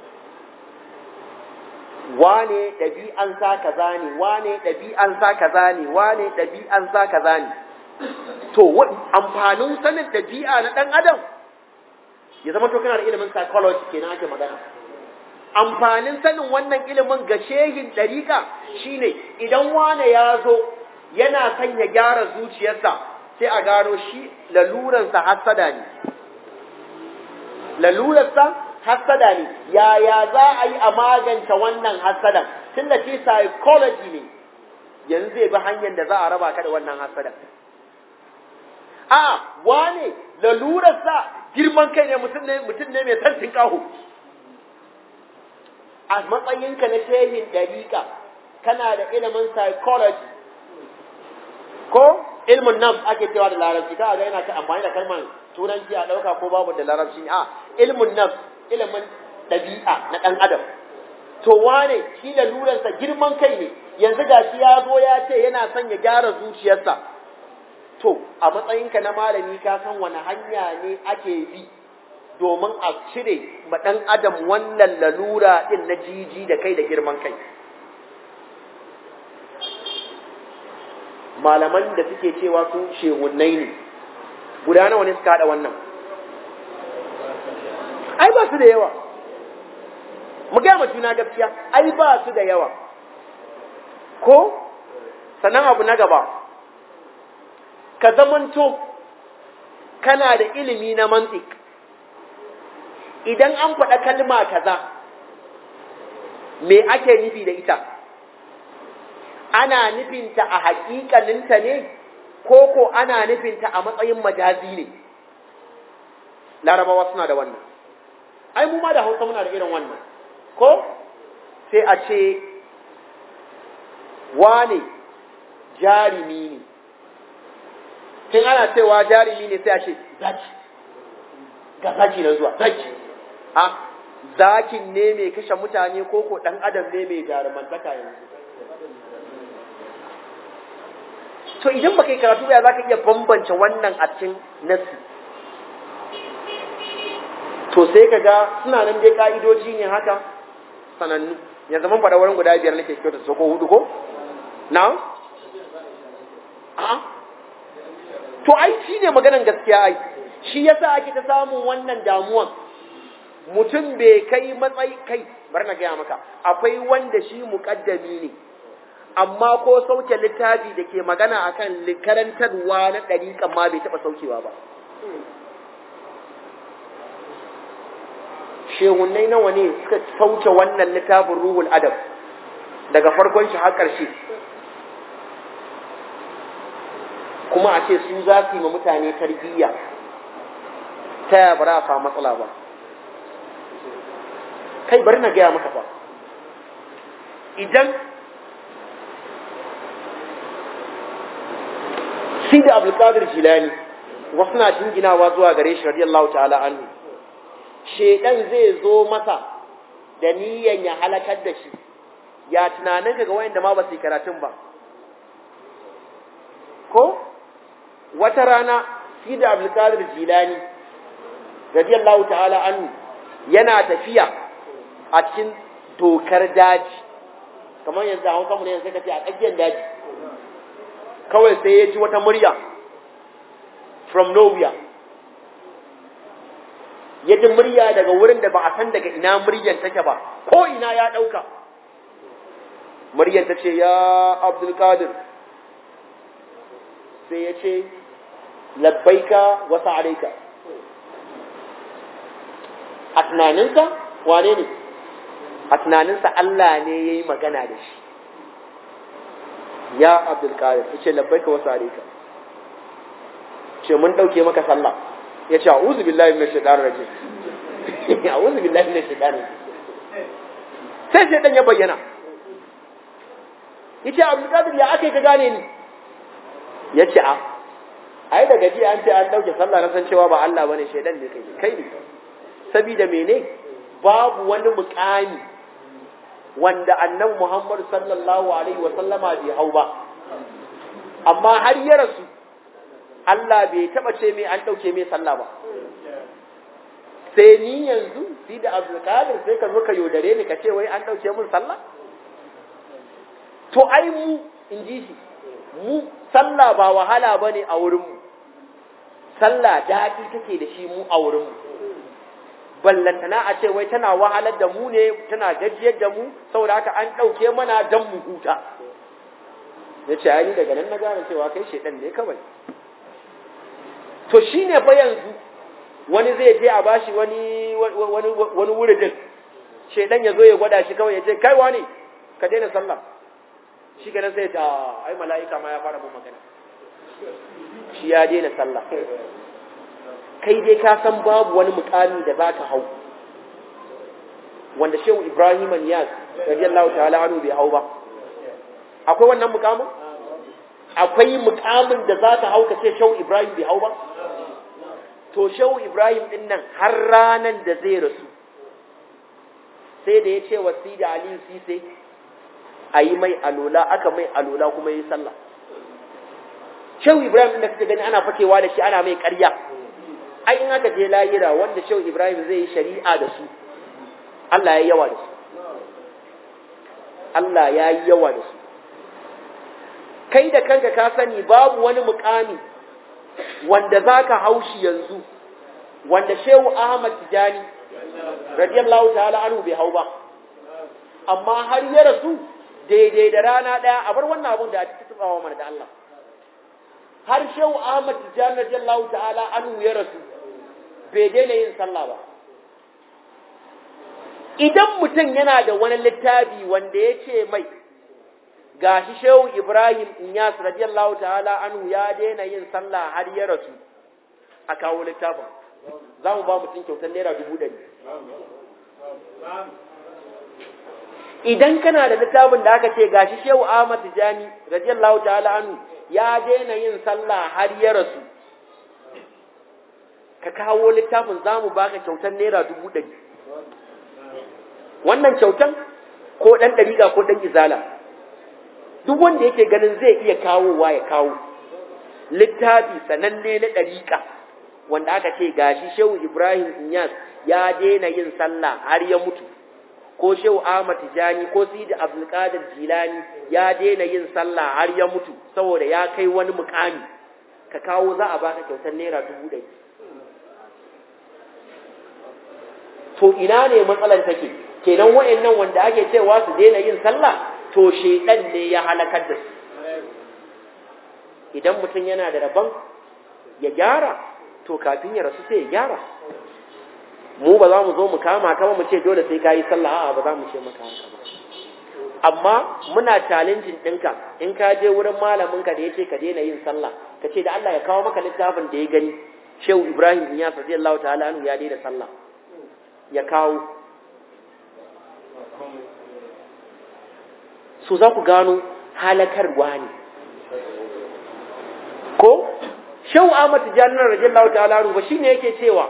Speaker 1: wane ɗabi'an sa kaza ne wane ɗabi'an sa kaza ne wane ɗabi'an sa kaza ne to amfanin sanin ɗabi'a na ɗan adam ya zama to kana da ilimin psychology kenan ake magana amfanin sanin wannan ilimin ga shehin ɗariƙa shine idan wane ya zo yana son ya gyara zuciyarsa sai a gano shi laluransa hassada ne lalurarsa hassada ne yaya za a yi a magance wannan hassadan tun da ce psychology ne yanzu zai bi hanyar da za a raba ka da wannan hassadan a wane lalurarsa girman kai ne mutum ne mutum ne mai santin kaho a matsayinka na shehin dariƙa kana da ilimin psychology ko ilmin nafs ake cewa da larabci ka ga yana amfani da kalmar turanci a ɗauka ko babu da larabci a ilmin nafs ilimin ɗabi'a na ɗan adam to wane shi da luransa girman kai ne yanzu ga shi ya zo ya ce yana son ya gyara zuciyarsa to a matsayinka na malami ka san wani hanya ne ake bi domin a cire ma ɗan adam wannan lalura ɗin na jiji da kai da girman kai malaman da suke cewa su shehunnai ne guda nawa ne suka haɗa wannan ai ba su da yawa mu gaya ma juna gaskiya ai ba su da yawa ko sannan abu na gaba ka zamanto kana da ilimi na mantik idan an faɗa kalma kaza me ake nufi da ita ana nufinta a haƙiƙaninta ne ko ko ana nufinta a matsayin majazi ne larabawa suna da wannan ai mu ma da hausa muna da irin wannan ko sai a ce wane jarimi ne tun ana cewa jarimi ne sai a ce zaki ga zaki na zuwa zaki a zakin ne mai kashe mutane ko ko ɗan adam ne mai jarumantaka yanzu to idan baka yi karatu ya zaka iya bambance wannan a cikin nasi to sai ka ga suna nan dai ka'idoji ne haka sanannu yanzu mun faɗa wurin guda biyar nake kyauta su ko hudu ko na a to ai shi ne maganan gaskiya ai shi yasa ake ta samun wannan damuwan mutum bai kai matsayi kai bar na gaya maka akwai wanda shi muƙaddami ne amma ko sauke littafi da ke magana akan karantarwa na ɗariƙan ma bai taɓa saukewa ba shehunai nawa ne suka sauke wannan littafin ruhul adab daga farkon shi har ƙarshe kuma a ce su za su yi ma mutane tarbiyya ta yaya ba za a samu matsala ba kai bari na gaya maka fa idan shi da abdulkadir jilani wasu na jinginawa zuwa gare shi radiyallahu ta'ala anhu shedan zai zo masa da niyan ya halakar da shi ya tunanin ga wayanda ma ba su yi karatun ba ko wata rana shi da abdulkadir jilani radiyallahu ta'ala anhu yana tafiya a cikin dokar daji kamar yanzu a hausa mu ne yanzu ka ce a tsakiyar daji kawai sai ya ji wata murya from nowhere ya ji murya daga wurin da ba a san daga ina muryan take ba ko ina ya ɗauka muryan ta ce ya abdulkadir sai ya ce labbaika wasu alaika a tunaninsa wane ne a tunaninsa Allah ne ya yi magana da shi ya abdulkadir ya ce labbaika wasu alaika ce mun ɗauke maka sallah ya ce a'udhu billahi minash shaitanir rajim a'udhu billahi minash shaitanir sai shaitan ya bayyana yace abdulkadir ya aka ka gane ni yace a ai da gaji an ce an dauke sallah na san cewa ba Allah bane shaitan ne kai kai ne saboda mene babu wani mukami wanda annabi Muhammad sallallahu alaihi wa sallama bai hau ba amma har ya rasu Allah bai taba ce mai an dauke mai sallah ba sai ni yanzu fi da Abdulkadir sai ka zo ka yodare ni ka ce wai an dauke mun sallah to ai mu in ji shi mu sallah ba wahala bane a wurin mu sallah daɗi take da shi mu a wurin mu ballantana a ce wai tana wahalar da mu ne tana gajiyar da mu saboda haka an ɗauke mana dan mu huta ya ce ai daga nan na gane cewa kai shedan ne kawai to shine fa yanzu wani zai je a bashi wani wani wani wuridin shedan ya zo ya gwada shi kawai ya ce kai wani ka daina sallah shi kenan sai ya ce ai mala'ika ma ya fara mun magana shi ya daina sallah kai dai ka san babu wani mukami da za ka hau wanda shehu ibrahim niyaz radiyallahu ta'ala anhu bai hau ba akwai wannan mukamin akwai mukamin da za ka hau ka ce shehu ibrahim bai hau ba to shehu ibrahim din nan har ranan da zai rasu sai da ya ce wa sidi aliyu sise a yi mai alola aka mai alola kuma yi sallah shehu ibrahim din da suka gani ana fakewa da shi ana mai karya ai in aka je layira wanda shehu ibrahim zai yi shari'a da su Allah ya yawa da su Allah ya yi yawa da su kai da kanka ka sani babu wani mukami wanda za ka haushi yanzu wanda shehu ahmad tijani radiyallahu ta'ala anhu bai hau ba amma har ya rasu daidai da rana ɗaya a bar wannan abun da a cikin tsawa mana da Allah har shehu ahmad tijani radiyallahu ta'ala anhu ya rasu bai daina yin sallah ba idan mutum yana da wani littafi wanda ya ce mai gashi shehu ibrahim inyas radiyallahu ta'ala anhu ya daina yin sallah har ya rasu a kawo littafin za mu ba mutum kyautar naira dubu ɗari idan kana da littafin da aka ce gashi shehu ahmad tijani radiyallahu ta'ala anhu ya daina yin sallah har ya rasu ka kawo littafin za mu baka kyautar naira dubu ɗari wannan kyautan ko ɗan ɗariƙa ko ɗan izala duk wanda yake ganin zai iya kawowa ya kawo littafi sananne na ɗariƙa wanda aka ce gashi shehu ibrahim inyas ya daina yin sallah har ya mutu ko shehu ahmad tijani ko sidi abdulkadir jilani ya daina yin sallah har ya mutu saboda ya kai wani mukami ka kawo za a baka kyautar naira dubu ɗari to ina ne matsalar take kenan wa'annan wanda ake cewa su daina yin sallah to shedan ne ya halakar da su idan mutum yana da rabon ya gyara to kafin ya rasu sai ya gyara mu ba za mu zo mu kama ka ba mu ce dole sai ka yi sallah a'a ba za mu ce maka haka ba amma muna challenging ɗinka in ka je wurin malaminka da ya ce ka daina yin sallah ka ce da Allah ya kawo maka littafin da ya gani shehu ibrahim ya sa Allah ta'ala anhu ya daina sallah ya kawo su za ku gano halakarwa ne ko shehu ahmad tijanar radiyallahu ta'ala anhu ba shine yake cewa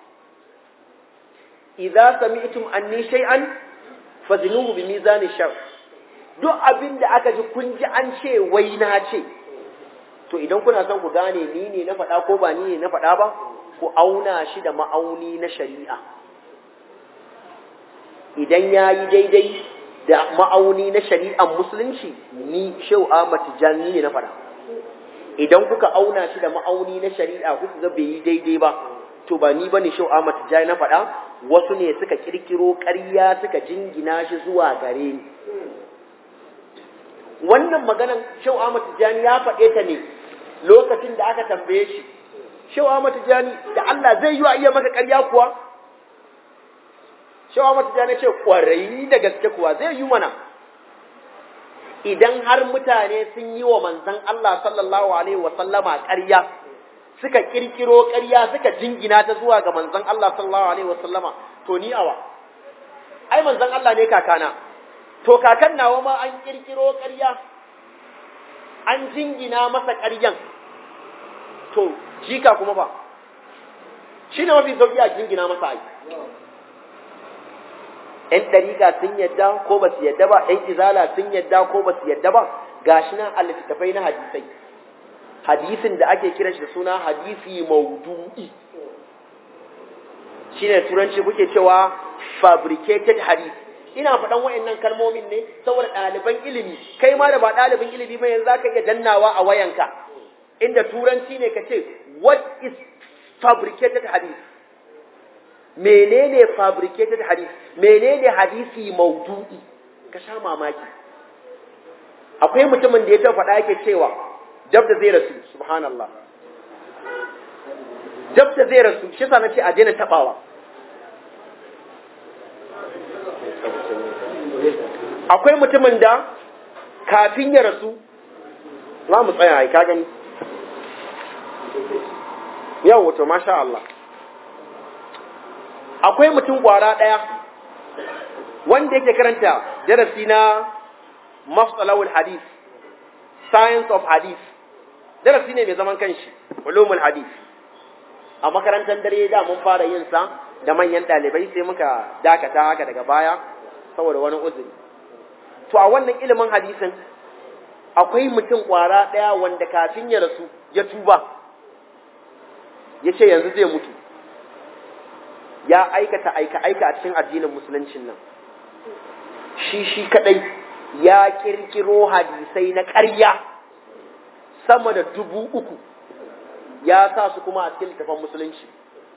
Speaker 1: idza sami'tum anni shay'an fazinuhu bi mizani shar duk abin da aka ji kun ji an ce wai na ce to idan kuna son ku gane ni ne na faɗa ko ba ni ne na faɗa ba ku auna shi da ma'auni na shari'a idan ya yi daidai da ma'auni na shari'ar musulunci ni shehu Ahmad Tijjani ne na faɗa idan kuka auna shi da ma'auni na shari'a kuka ga bai yi daidai ba to ba ni bane shehu Ahmad Tijjani na faɗa wasu ne suka kirkiro ƙarya suka jingina shi zuwa gare ni wannan maganan shehu Ahmad Tijjani ya faɗe ta ne lokacin da aka tambaye shi shehu Ahmad Tijjani da Allah zai yi wa iya maka ƙarya kuwa shehu Ahmad Tijjani ce ƙwarai da gaske kuwa zai yi mana idan har mutane sun yi wa manzon Allah sallallahu alaihi wa sallama ƙarya suka kirkiro ƙarya suka jingina ta zuwa ga manzon Allah sallallahu alaihi wa sallama to ni awa ai manzon Allah ne kakana to kakan nawa ma an kirkiro ƙarya an jingina masa ƙaryan to jika kuma ba shi ne mafi sauƙi a jingina masa ai ‘yan ɗariƙa sun yadda ko ba su yadda ba ‘yan izala sun yadda ko ba su yadda ba ga shi nan a littattafai na hadisai hadisin da ake kiran shi da suna hadisi maudu'i shi ne turanci kuke cewa fabricated hadith ina faɗan wa'annan kalmomin ne saboda ɗaliban ilimi kai ma da ba ɗalibin ilimi ba yanzu zaka iya dannawa a wayanka inda turanci ne ka ce what is fabricated hadith menene fabricated hadith menene hadisi maudu'i ka sha mamaki akwai mutumin da ya ta faɗa yake cewa dab da zai rasu subhanallah dab da zai rasu shi sa na ce a daina taɓawa akwai mutumin da kafin ya rasu za mu tsaya ai ka gani yau wato masha Allah akwai mutum kwara ɗaya wanda yake karanta darasi na masalawul hadith science of hadith darasi ne mai zaman kanshi ulumul hadith a makarantar dare da mun fara yin sa da manyan ɗalibai sai muka dakata haka daga baya saboda wani uzuri to a wannan ilimin hadisin akwai mutum kwara ɗaya wanda kafin ya rasu ya tuba ya ce yanzu zai mutu ya aikata aika-aika a cikin addinin musuluncin nan shi shi kadai ya kirkiro hadisai na ƙarya sama da dubu uku ya sa su kuma a cikin littafin musulunci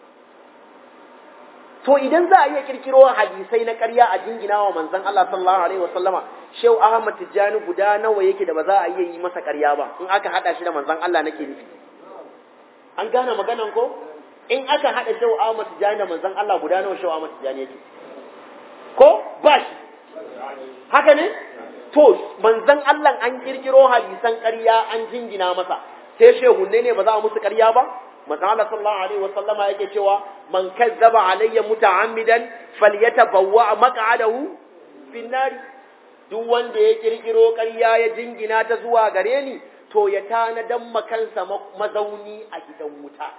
Speaker 1: to idan za a iya kirkiro hadisai na ƙarya a jingina wa manzon Allah sallallahu alaihi wasallama Shehu Ahmad Tijjani guda nawa yake da ba za a iya yi masa ƙarya ba in aka hada shi da manzon Allah nake nufi an gane maganan ko in aka hada Shehu Ahmad Tijjani da manzon Allah guda nawa Shehu Ahmad Tijjani yake ko ba shi haka ne to manzon Allah an kirkiro hadisan ƙarya an jingina masa sai shehunne ne ba za a musu ƙarya ba manzon Allah sallallahu alaihi wasallama yake cewa man kazzaba alayya muta'ammidan falyatabawwa maq'adahu fin nar duk wanda ya kirkiro ƙarya ya jingina ta zuwa gare ni to ya tanadan makansa mazauni a gidan wuta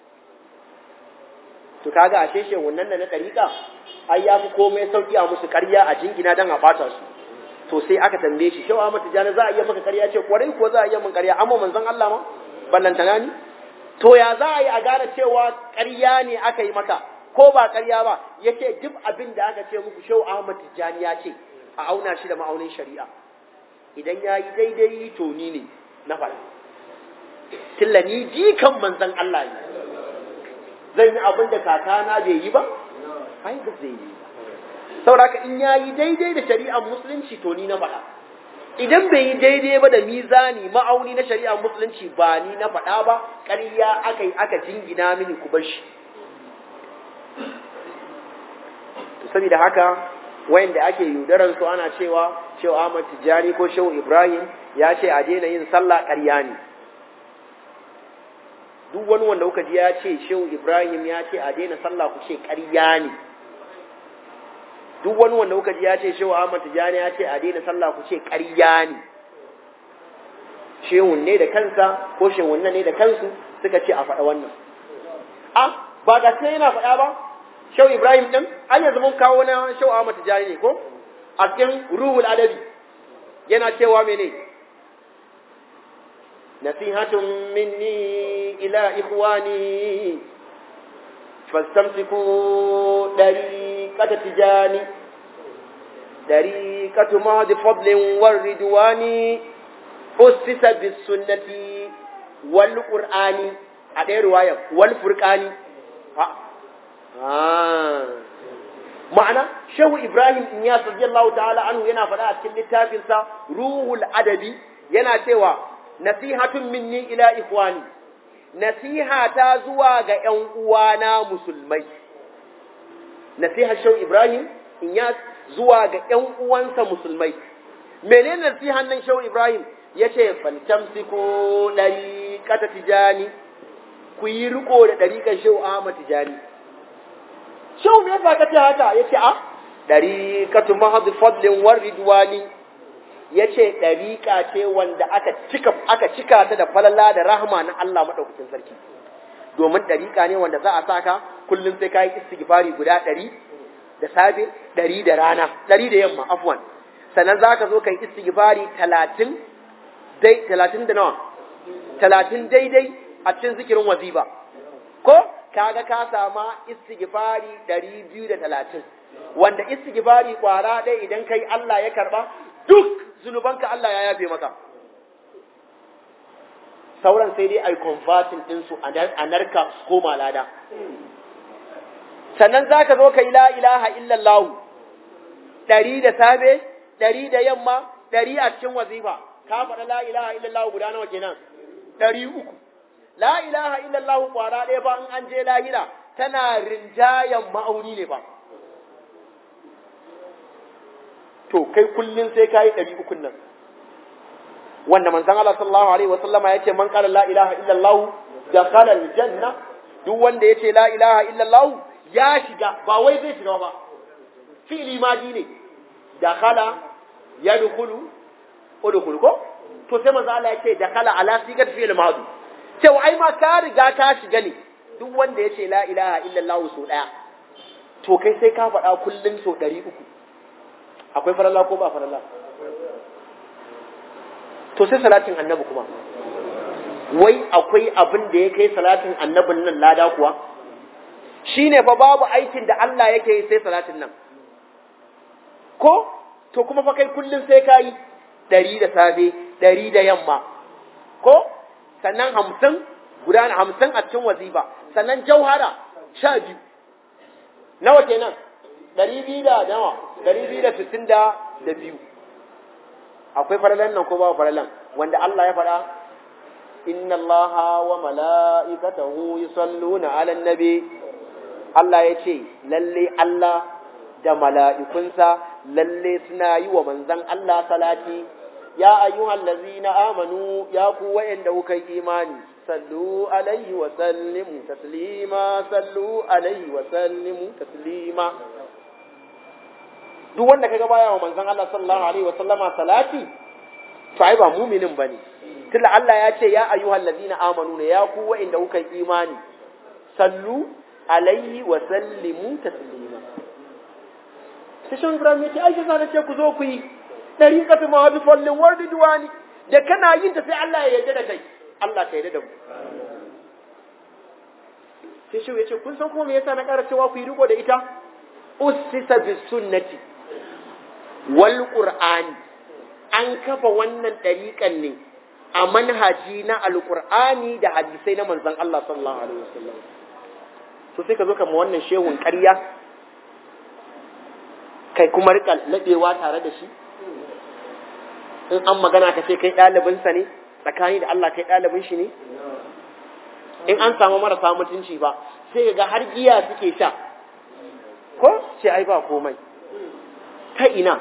Speaker 1: to kaga ashe shehunnan da na ɗariƙa ai ya fi komai sauki a musu ƙarya a jingina don a ɓata su to sai aka tambaye shi shewa mata jana za a iya maka ƙarya ce kwarai ko za a iya min ƙarya amma manzon Allah ma ballantana ni to ya za a yi a gane cewa ƙarya ne aka yi maka ko ba ƙarya ba ya ce duk abin da aka ce muku shau Ahmad Tijjani ya ce a auna shi da ma'aunin shari'a idan ya yi daidai to ni ne na faɗa tilla ni jikan manzon Allah ne zan yi abin da kakana bai yi ba ai ba zai yi saboda in ya yi daidai da shari'ar musulunci to ni na faɗa idan bai yi daidai ba da mizani ma'auni na shari'ar musulunci ba ni na faɗa ba ƙarya aka yi aka jingina mini ku bar shi saboda haka wayanda ake yudaran su ana cewa Shehu Ahmad Tijani ko Shehu Ibrahim ya ce a daina yin sallah ƙarya ne duk wani wanda kuka ji ya ce Shehu Ibrahim ya ce a daina sallah ku ce ƙarya ne duk wani wanda kuka ji ya ce Shehu Ahmad Tijani ya ce a daina sallah ku ce ƙarya ne shehun ne da kansa ko shehun ne da kansu suka ce a faɗa wannan a ba ga sai yana faɗa ba Shehu Ibrahim din an yanzu mun kawo na Shehu Ahmad Tijani ne ko a cikin ruhul adabi yana cewa mene nasihatun minni ila ikhwani fastamsiku dariqata tijani dariqatu mahdi fadlin war ridwani ussisa bis sunnati wal qur'ani a ɗaya ruwayan wal furqani ma'ana shehu ibrahim inyas radiyallahu ta'ala anhu yana faɗa a cikin littafinsa ruhul adabi yana cewa nasihatun minni ila ikhwani nasiha ta zuwa ga ƴan uwana musulmai nasihar shehu ibrahim inyas zuwa ga ƴan uwansa musulmai menene nasihan nan shehu ibrahim yace fantamsiku dariqata tijani ku yi riko da dariƙar shehu ahmad tijani Shau me yasa ka ce haka? Ya ce, A, ɗariƙatu mahadu fadlin war ridwani ya ce ɗariƙa ce wanda aka cika, aka cika ta da falala da rahama na Allah maɗaukacin sarki. Domin ɗariƙa ne wanda za a sa ka kullum sai ka yi istighfari guda ɗari da safe, ɗari da rana, ɗari da yamma, afwan. Sannan za ka zo ka yi istighfari talatin, dai, talatin da nawa? Talatin daidai a cikin zikirin waziba. Ko? kaga ka sama istighfari 230 wanda istighfari kwara ɗaya idan kai Allah ya karba duk zunubanka Allah ya yafe maka sauran sai dai ai converting din su a narka su koma lada sannan zaka zo kai la ilaha illallah ɗari da safe ɗari da yamma ɗari a cikin wazifa ka faɗa la ilaha illallah guda nawa kenan ɗari uku La ilaha illallah kwara ɗaya ba in an je lahira tana rinjayen ma'auni ne ba. To, kai kullum sai ka yi ɗari ukun nan. Wanda manzan Allah sallallahu Alaihi wasallama ya ce, Man ƙara la ilaha illallah da kalar janna, duk wanda ya ce la ilaha illallah ya shiga, ba wai zai shiga ba. Fi'ili madi ne, da kala ya dukulu, ko dukulu ko? To sai manzan Allah ya ce, da kala ala sigar fi'il madu. cewa ai ma ka riga ka shiga ne duk wanda ya ce la ilaha illallah so ɗaya to kai sai ka faɗa kullum so ɗari uku akwai faralla ko ba faralla to sai salatin annabi kuma wai akwai abin da ya kai salatin annabin nan lada kuwa shine fa babu aikin da Allah yake yi sai salatin nan ko to kuma fa kai kullum sai ka yi ɗari da safe ɗari da yamma ko sannan hamsin guda hamsin a cikin wazifa sannan jauhara sha biyu nawa kenan ɗari biyu da nawa ɗari biyu da sittin da da biyu akwai faralan nan ko babu faralan wanda Allah ya faɗa inna allaha wa mala'ikatahu yusalluna 'alan nabi Allah ya ce lalle Allah da mala'ikunsa lalle suna yi wa manzon Allah salati ya ayyuhal ladzina amanu ya ku wa'anda kuka yi imani sallu alaihi wa sallimu taslima sallu alaihi wa sallimu taslima duk wanda kaga baya wa manzon Allah sallallahu alaihi wa sallama salati to ai ba mu'minin bane tunda Allah ya ce ya ayyuhal ladzina amanu ne ya ku wa'anda kuka yi imani sallu alaihi wa sallimu taslima sai shan Ibrahim ya ce ai sai ce ku zo ku yi dariqatu ma bi fallin wardi duwani da kana yin ta sai Allah ya yarda da kai Allah ka yarda da mu sai shi ya ce kun san kuma me yasa na ƙara cewa ku yi riko da ita ussisa bis sunnati wal qur'ani an kafa wannan dariƙan ne a manhaji na alqur'ani da hadisai na manzon Allah sallallahu alaihi wasallam to sai ka zo kama wannan shehun ƙarya kai kuma rika laɓewa tare da shi in an magana ka ce kai ɗalibinsa ne tsakani da Allah kai ɗalibin shi ne in an samu marasa mutunci ba sai ga har giya suke sha ko ce ai ba komai ta ina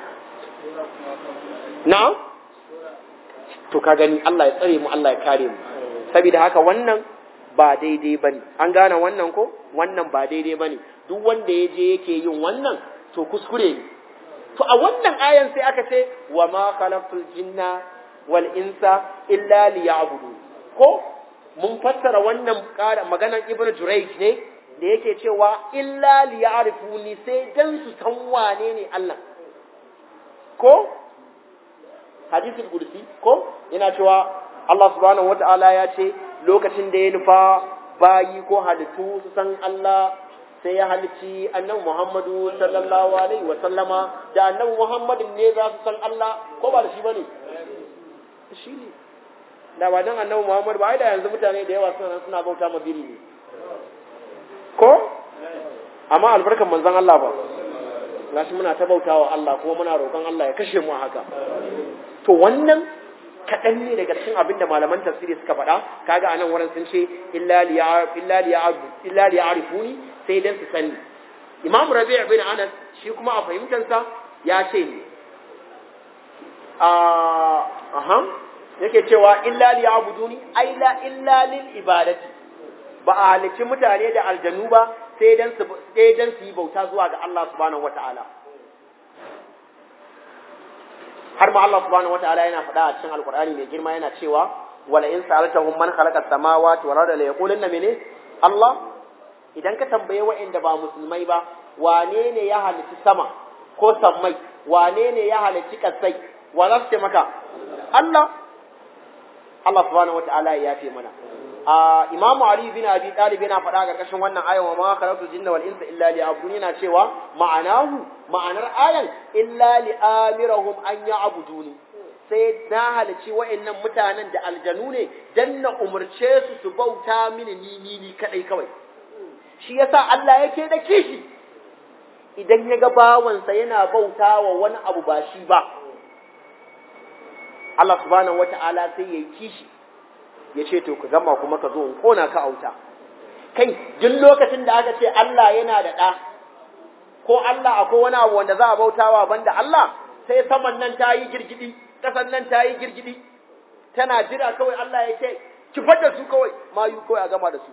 Speaker 1: na to ka gani Allah ya tsare mu Allah ya kare mu saboda haka wannan ba daidai bane an gane wannan ko wannan ba daidai bane duk wanda ya je yake yin wannan to kuskure ne to a wannan ayan sai aka ce wa ma khalaqtul jinna wal insa illa liya'budu ko mun fassara wannan maganar ibnu jurayj ne da yake cewa illa liya'rifuni sai dan su san wane ne Allah ko hadisul qudsi ko yana cewa Allah subhanahu wata'ala ya ce lokacin da ya nufa bayi ko halittu su san Allah sai ya halici annabi Muhammadu sallallahu alaihi wa sallama da annabi Muhammadin ne za su san Allah ko ba da shi bane shi ne da ba dan annabi Muhammad ba ai da yanzu mutane da yawa suna suna bauta ma biri ne ko amma albarkan manzon Allah ba gashi muna ta bautawa Allah kuma muna roƙon Allah ya kashe mu a haka to wannan kaɗan ne daga cikin abin da malaman tafsiri suka faɗa kaga anan wurin sun ce illa li ya'rifuni sai dan su sani imam rabi' bin anas shi kuma a fahimtansa ya ce ne a aha yake cewa illa li ya'buduni ai la illa lil ibadati ba a halicci mutane da aljanu ba sai dan su sai dan su yi bauta zuwa ga Allah subhanahu wataala har ma Allah subhanahu wataala yana faɗa a cikin alqur'ani mai girma yana cewa wala in sa'altahum man khalaqa as-samawati wal arda la yaqulunna mene Allah idan ka tambaye wa'anda ba musulmai ba wane ne ya halitta sama ko sammai wane ne ya halitta kasai wa za su ce maka Allah Allah subhanahu wataala ya yafe mana a Imam Ali bin Abi Talib yana faɗa ga ƙarshen wannan ayan wa ma khalaqtu jinna wal insa illa liya'budun yana cewa ma'anahu ma'anar ayan illa li'amirahum an ya'buduni sai na halici wa'annan mutanen da aljanu ne dan na umurce su su bauta mini ni ni ni kadai kawai shi yasa Allah yake da kishi idan ya ga bawansa yana bauta wa wani abu ba shi ba Allah subhanahu wata'ala sai ya yi kishi ya ce to ka gama kuma ka zo in kona ka auta kai duk lokacin da aka ce Allah yana da ɗa ko Allah akwai wani abu wanda za a bautawa banda Allah sai saman nan ta yi girgidi ƙasan nan ta yi girgidi tana jira kawai Allah ya ce kifar da su kawai mayu kawai a gama da su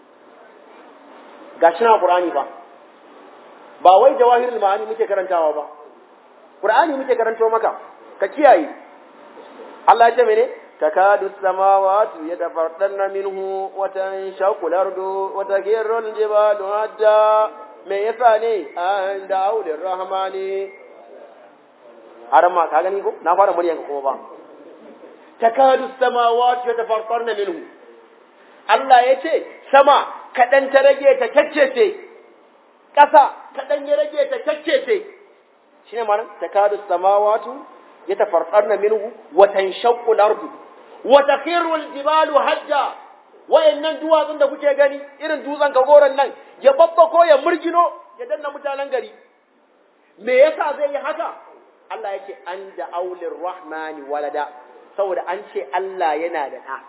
Speaker 1: ga shi na Qur'ani ba ba wai jawahirul ma'ani muke karantawa ba Qur'ani muke karanto maka ka kiyaye Allah ya ce mene takadu samawati yatafardanna minhu wa tanshaqu al-ardu wa takirru al-jibalu hadda me yasa ne an da'ulir rahmani har ma ka gani ko na fara muryan kuma ba takadu samawati yatafardarna minhu Allah ya ce sama kadan ta rage ta kaccece ƙasa kadan ya rage ta kaccece shine ma'anar takadu samawati yatafardarna minhu wa tanshaqqu al-ardu wa takhiru al-jibalu hajja wayannan duwatsun da kuke gani irin dutsen kagoran nan ya babbako ya murgino ya danna mutanen gari me yasa zai yi haka Allah yake an da aulir rahmani walada saboda an ce Allah yana da ɗa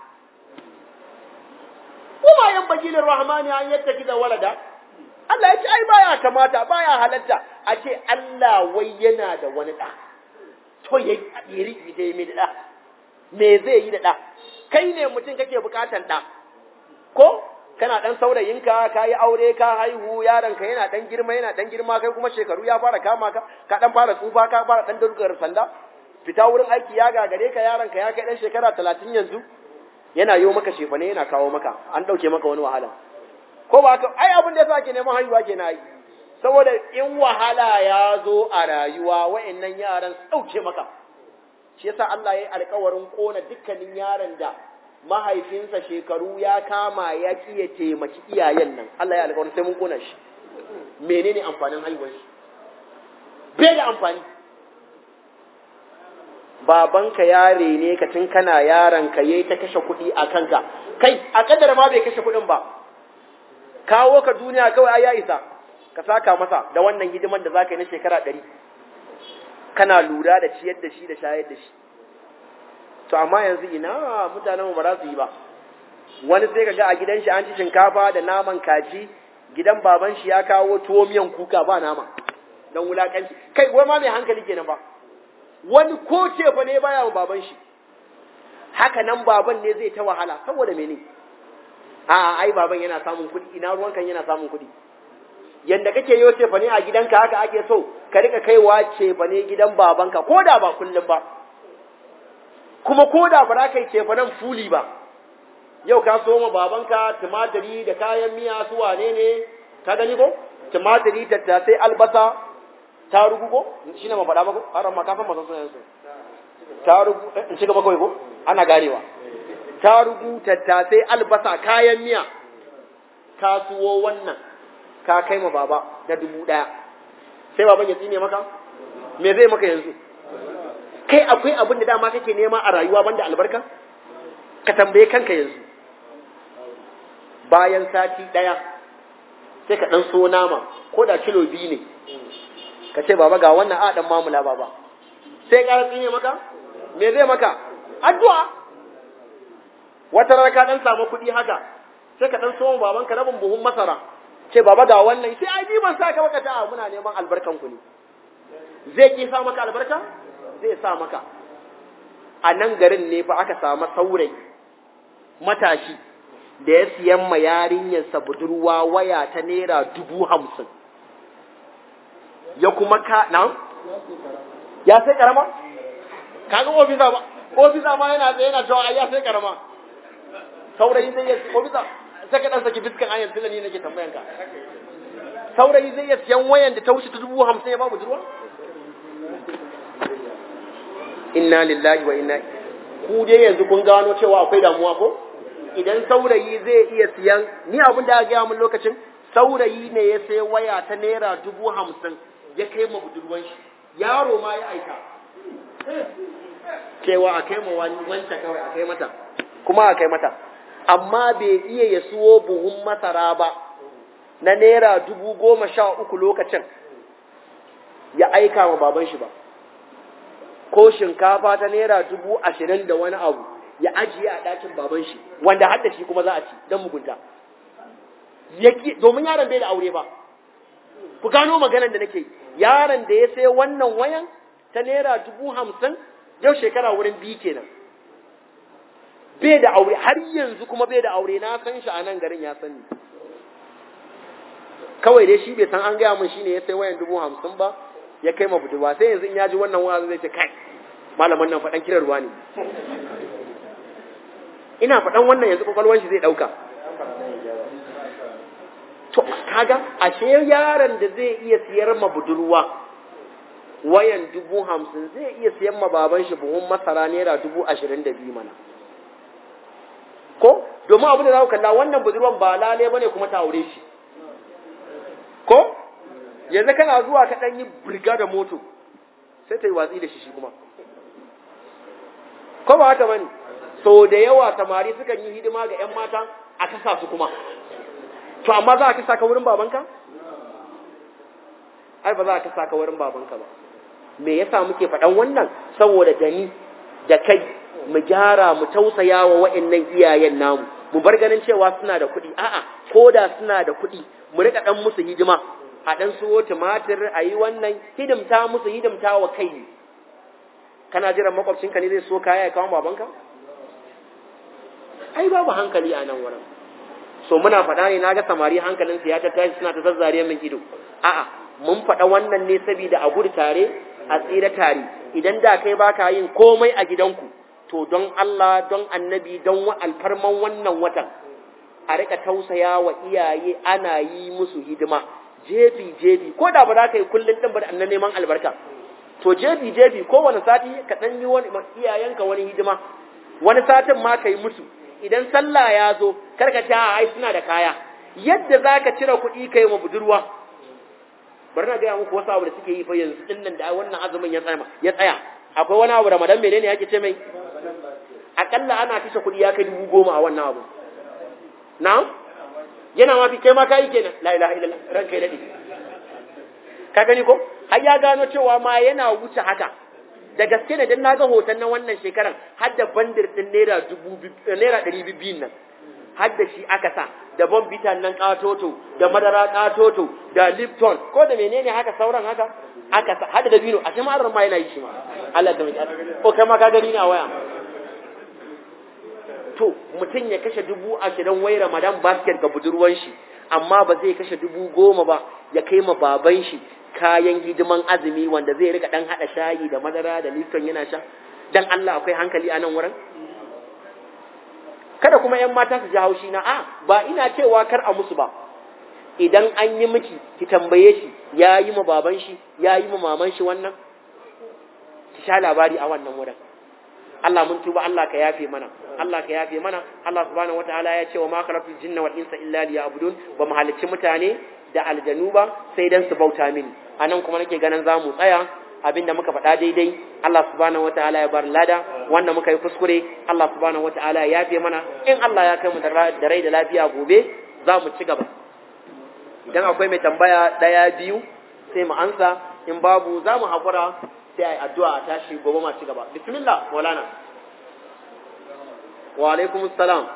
Speaker 1: kuma yan bagilin rahmani an yadda da walada Allah ya ce ai baya kamata baya halatta a ce Allah wai yana da wani ɗa to ya yi riƙi da mai da ɗa me zai yi da ɗa kai ne mutum kake bukatan ɗa ko kana dan saurayinka ka yi aure ka haihu yaronka yana dan girma yana dan girma kai kuma shekaru ya fara kama ka ka dan fara tsufa ka fara dan durgar sanda fita wurin aiki ya gagare ka yaronka ya kai dan shekara talatin yanzu yana yo maka shefane yana kawo maka an dauke maka wani wahala ko ba ka ai abin da yasa ke neman haihuwa ke na yi saboda in wahala ya zo a rayuwa wa'annan yaran su dauke maka shi yasa Allah ya yi alkawarin kona dukkanin yaron da mahaifinsa shekaru ya kama ya ki ya taimaki iyayen nan Allah ya alƙawarin sai mun kona shi menene amfanin haihuwar shi bai da amfani babanka ya rene ka tun kana yaron ka yayi ta kashe kuɗi a kanka kai a kadar ma bai kashe kuɗin ba kawo ka duniya kawai ai ya isa ka saka masa da wannan hidiman da zaka yi na shekara ɗari kana lura da ciyar da shi da shayar da shi to amma yanzu ina mutanen ba za su yi ba wani sai kaga a gidan shi an ci shinkafa da naman kaji gidan baban shi ya kawo tuwo miyan kuka ba nama don wulakanci kai wai ma mai hankali kenan ba wani ko ce fa ne baya wa baban shi haka nan baban ne zai ta wahala saboda mene a ai baban yana samun kuɗi ina ruwan kan yana samun kuɗi yanda kake yo ce fa ne a gidanka haka ake so ka rika kaiwa ce fa ne gidan babanka ko da ba kullum ba kuma ko da ba za ka yi ce fa nan fuli ba yau ka so ma babanka tumatiri da kayan miya su wane ne ka gani ko tumatiri tattasai albasa ta rugu ko shi ne ma faɗa mako har ma kafin masu sunan su ta rugu in shiga mako ko ana ganewa ta rugu tattasai albasa kayan miya ka suwo wannan ka kai ma baba da dubu ɗaya sai baban ya tsine maka me zai maka yanzu kai akwai abin da dama kake nema a rayuwa banda albarka ka tambaye kanka yanzu bayan sati ɗaya sai ka ɗan so nama ko da kilo biyu ne ka ce baba ga wannan a ɗan mamula baba sai ƙara tsine maka me zai maka addu'a wata rana ka ɗan samu kuɗi haka sai ka ɗan so babanka rabin buhun masara ce baba ga wannan sai ai ni ban sa ka baka ta muna neman albarkan ku ne zai ki sa maka albarka zai sa maka a nan garin ne fa aka samu saurayi matashi da ya siyan ma yarinyarsa budurwa waya ta naira dubu hamsin ya kuma ka na ya sai karama kaga ofisa ba ofisa ma yana tsaye yana cewa ya sai karama saurayi zai yi ofisa sai ka dan saki fiskan ayan tunda ni nake tambayan ka saurayi zai iya siyan wayan da ta wuce ta dubu hamsin ya ba budurwa inna lillahi wa inna ku dai yanzu kun gano cewa akwai damuwa ko idan saurayi zai iya siyan ni abin da aka gaya min lokacin saurayi ne ya sai waya ta naira dubu hamsin ya kai ma budurwan shi yaro ma ya aika cewa a kai ma wancan kawai a kai mata kuma a kai mata amma bai iya ya suwo buhun masara ba na naira dubu goma sha uku lokacin ya aika ma baban shi ba ko shinkafa ta naira dubu ashirin da wani abu ya ajiye a ɗakin baban shi wanda hadda shi kuma za a ci don mugunta domin yaron bai da aure ba ku gano maganar da nake yaron da ya sai wannan wayan ta naira dubu hamsin yau shekara wurin biyu kenan bai da aure har yanzu kuma bai da aure na san shi a nan garin ya sani kawai dai shi bai san an gaya min shine ya sai wayan dubu hamsin ba ya kai ma budurwa sai yanzu in ya ji wannan wa'azi zai ce kai malaman nan faɗan kiran ruwa ne ina faɗan wannan yanzu kwakwalwar shi zai ɗauka to kaga ashe yaron da zai iya siyar ma budurwa wayan dubu hamsin zai iya siyan ma baban shi buhun masara naira dubu ashirin da biyu mana ko domin abin da za ku kalla wannan budurwan ba lale bane kuma ta aure shi ko yanzu kana zuwa ka ɗan yi birga da moto sai ta yi watsi da shi shi kuma ko ba haka bane so da yawa samari sukan yi hidima ga 'yan mata a kasa su kuma to amma za a kasa ka wurin babanka ai ba za a kasa ka wurin babanka ba me yasa muke faɗan wannan saboda da ni da kai mu gyara mu tausaya wa wa'annan iyayen namu mu bar ganin cewa suna da kuɗi a'a ko da suna da kuɗi mu rika ɗan musu hidima a ɗan suwo tumatir a yi wannan hidimta musu hidimta wa kai kana jiran makwabcinka ne zai so kaya ya kawo babanka ai babu hankali a nan wurin so muna faɗa ne naga samari hankalinsu ya tattashi suna ta zazzare min ido a'a mun faɗa wannan ne saboda a gudu tare a tsira tare idan da kai baka yin komai a gidanku to don Allah don annabi don alfarman wannan watan a rika tausaya wa iyaye ana yi musu hidima jefi jefi ko da ba za ka yi kullum ɗin ba da annan neman albarka to jefi jefi kowane sati ka ɗan yi wani iyayenka wani hidima wani satin ma ka yi musu idan sallah ya zo karka ce a ai suna da kaya yadda za ka cire kuɗi ka yi wa budurwa bari na gaya muku wasu abu da suke yi fa yanzu din nan da wannan azumin ya tsaya ya tsaya akwai wani abu ramadan menene yake ce mai akalla ana kashe kuɗi ya kai dubu goma a wannan abu na yana ma fi kai ma kai kenan la ilaha illallah ran kai dade ka gani ko har ya gano cewa ma yana wuce haka da gaske ne dan na ga hoton na wannan shekaran har da bandir din naira dubu naira ɗari biyun nan har da shi aka sa da bombitan nan katoto da madara katoto da lipton ko da menene haka sauran haka aka sa har da dabino a cikin ma'arar ma yana yi shi ma Allah ta mai ko kai ma ka gani ne a waya to mutum ya kashe dubu ashirin wai ramadan basket ga budurwan shi amma ba zai kashe dubu goma ba ya kai ma baban shi kayan hidiman azumi wanda zai rika dan hada shayi da madara da lipton yana sha dan Allah akwai hankali a nan wurin kada kuma yan mata su ji haushi na a ba ina cewa kar a musu ba idan an yi miki ki tambaye shi ya yi ma baban shi ya yi ma maman shi wannan ki sha labari a wannan wurin Allah mun tuba Allah ka yafe mana Allah ka yafe mana Allah subhanahu wataala ya ce wa ma khalaqtul jinna wal insa illa liya'budun ba mu halicci mutane da aljanu ba sai dan su bauta mini anan kuma nake ganin za mu tsaya abinda muka faɗa daidai Allah subhanahu wataala ya bar lada wanda muka yi kuskure Allah subhanahu wataala ya yafe mana in Allah ya kai mu da rai da lafiya gobe za mu ci gaba idan akwai mai tambaya daya biyu sai mu ansa in babu za mu haƙura sai a yi addu'a a tashi gobe ma ci gaba bismillah maulana wa alaikum salam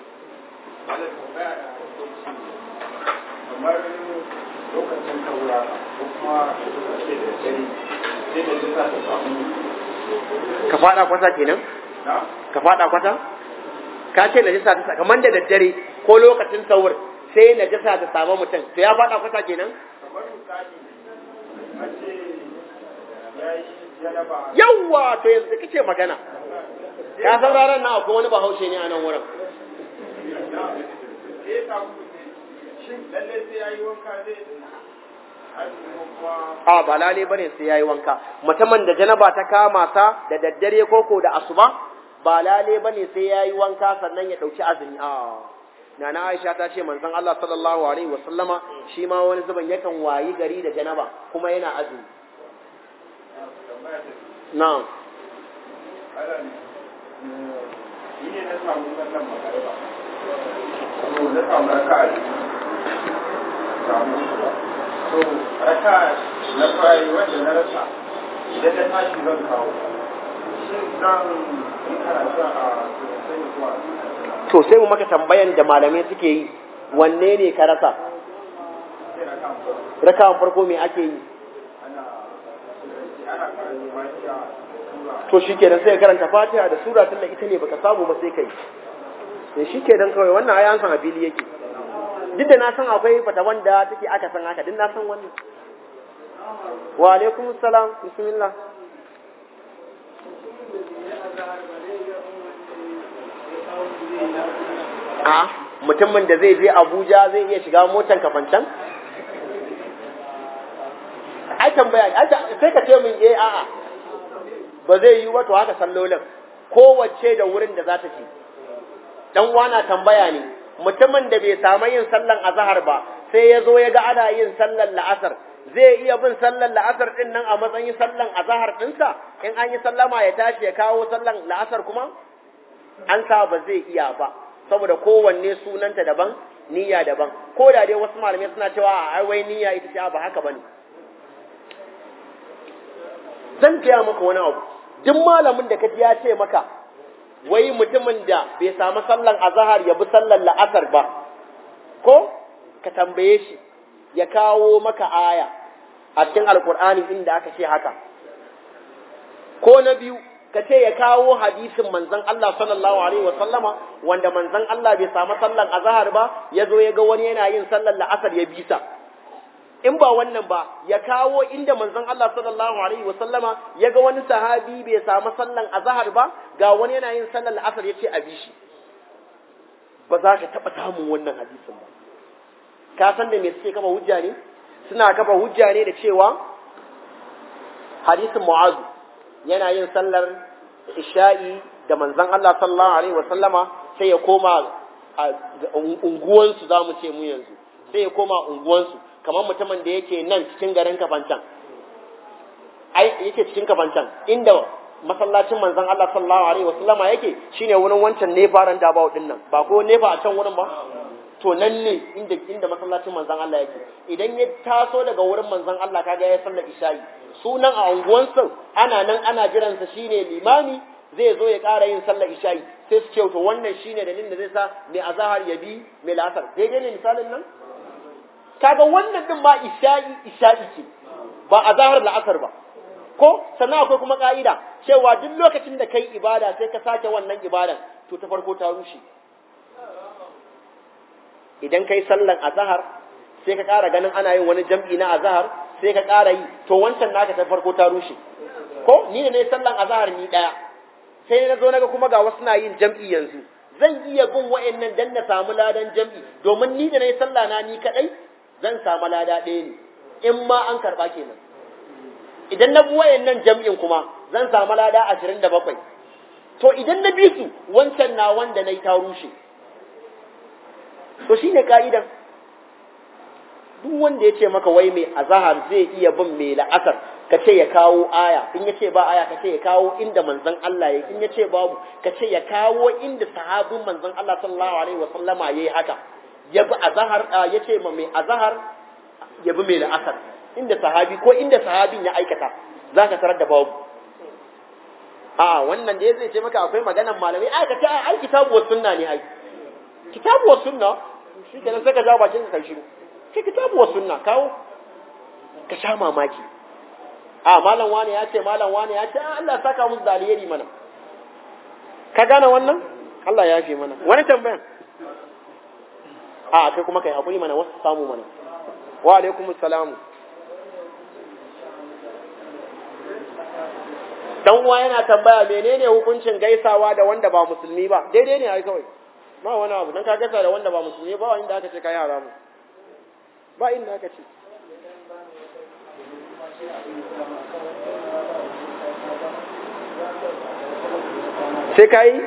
Speaker 2: kamar lokacin kaura ko kuma ce da dare sai da jika ta samu
Speaker 1: ka fada kwata kenan
Speaker 2: na
Speaker 1: ka fada kwata ka ce najasa ta kamar da daddare ko lokacin sahur sai najasa ta samu mutum to ya fada kwata kenan
Speaker 2: kamar misali a ce ya yi janaba
Speaker 1: yawwa to yanzu kake magana ka san ranar nan akwai wani bahaushe ne a nan wurin
Speaker 2: na sai ya samu shin lalle sai ya yi wanka zai a cikin kuma
Speaker 1: a ba lale bane sai yayi wanka mutumin da janaba ta kama sa da daddare koko da asuba ba lale bane sai yayi wanka sannan ya dauki azumi a nana Aisha ta ce manzon Allah sallallahu alaihi wasallama shi ma wani zuban yakan wayi gari da janaba kuma yana azumi
Speaker 2: tambaya ta
Speaker 1: na'am
Speaker 2: ala ne ni ne na samu sallan magariba to na samu raka a jiki samu ba to raka na fari wanda na rasa idan na tashi zan kawo shin zan yi karatu a sosai kuwa
Speaker 1: to sai mu maka tambayan da malamai suke yi wanne ne ka rasa
Speaker 2: sai na kan
Speaker 1: rakawan farko me ake yi
Speaker 2: ana ana karatu fatiha da sura
Speaker 1: to shikenan sai ka karanta Fatiha da sura tunda ita ne baka samu ba sai kai sai shikenan kawai wannan ayan san a fili yake duk da na san akwai fata wanda take aka san haka duk na san wannan wa alaikum salam bismillah a mutumin da zai je Abuja zai iya shiga motan kafancan ai tambaya ai ta- sai ka ce min eh a'a ba zai yi ba to haka sallolin kowace da wurin da za ta ci dan wana tambaya ne mutumin da bai samu yin sallan azhar ba sai ya zo ya ga ana yin sallan la'asar zai iya bin sallan la'asar din nan a matsayin sallan azhar dinsa in an yi sallama ya tashi ya kawo sallan la'asar kuma an sa ba zai iya ba saboda kowanne sunanta daban niyya daban ko da dai wasu malamai suna cewa a ai wai niyya ita ce ba haka bane zan gaya maka wani abu duk malamin da kaji ya ce maka wai mutumin da bai samu sallan azhar ya bi sallan la'asar ba ko ka tambaye shi ya kawo maka aya a cikin alkur'ani inda aka ce haka ko na biyu ka ce ya kawo hadisin manzon Allah sallallahu alaihi wa sallama wanda manzon Allah bai samu sallan azhar ba ya zo ya ga wani yana yin sallan la'asar ya bisa in ba wannan ba ya kawo inda manzon Allah sallallahu alaihi wa sallama ya ga wani sahabi bai samu sallan azhar ba ga wani yana yin sallan la'asar ya ce a bi shi ba za ka taɓa samun wannan hadisin ba ka san da me suke kafa hujja ne suna kafa hujja ne da cewa hadisin mu'azu yana yin sallar isha'i da manzon Allah sallallahu alaihi wa sallama sai ya koma a unguwansu za mu ce mu yanzu sai ya koma unguwansu kamar mutumin da yake nan cikin garin kafancan ai yake cikin kafancan inda masallacin manzon Allah sallallahu alaihi wa sallama yake shine wurin wancan nefaran da ba din nan ba ko nefa a can wurin ba to nan ne inda inda masallacin manzon Allah yake idan ya taso daga wurin manzon Allah kaga ya sallar isha'i sunan a unguwansu ana nan ana jiransa shine limami zai zo ya ƙara yin sallar isha'i sai su ce to wannan shine dalilin da zai sa mai azahar ya bi mai la'asar daidai ne misalin nan kaga wannan din ma isha'i isha'i ce ba azahar la'asar ba ko sannan akwai kuma ka'ida cewa duk lokacin da kai ibada sai ka sake wannan ibadan to ta farko ta rushe idan kai sallan azahar sai ka ƙara ganin ana yin wani jam'i na azahar sai ka ƙara yi to wancan naka ta farko ta rushe ko ni da ne sallan azahar ni ɗaya sai na zo naga kuma ga wasu na yin jam'i yanzu zan iya bin wa'annan dan na samu ladan jam'i domin ni da na yi sallah na ni kaɗai zan samu lada ɗaya ne in ma an karɓa kenan idan na bi wa'annan jam'in kuma zan samu lada ashirin da bakwai to idan na bi su wancan na wanda na yi ta rushe to shine ka'idan duk wanda ya ce maka wai mai azahar zai iya bin mai la'asar ka ce ya kawo aya in ya ce ba aya ka ce ya kawo inda manzon Allah ya in ya ce babu ka ce ya kawo inda sahabin manzon Allah sallallahu alaihi wa sallama yayi haka ya bi azahar ya ce ma mai azahar ya bi mai la'asar inda sahabi ko inda sahabin ya aikata za ka tarar da babu a wannan da ya zai ce maka akwai maganan malamai ai ka ce ai kitabu wa sunna ne ai kitabu wa sunna shi kenan sai ka jawo bakin ka kai shiru sai kitabu wa sunna kawo ka sha mamaki a malam wani ya ce malam wani ya ce Allah saka musu da alheri mana ka gane wannan Allah ya fi mana wani tambayan a kai kuma kai hakuri mana wasu samu mana wa alaikum salamu dan uwa yana tambaya menene hukuncin gaisawa da wanda ba musulmi ba daidai ne ai kawai ba wani abu dan ka gaisa da wanda ba musulmi ba inda aka ce kai haramu ba inda aka ce sai ka yi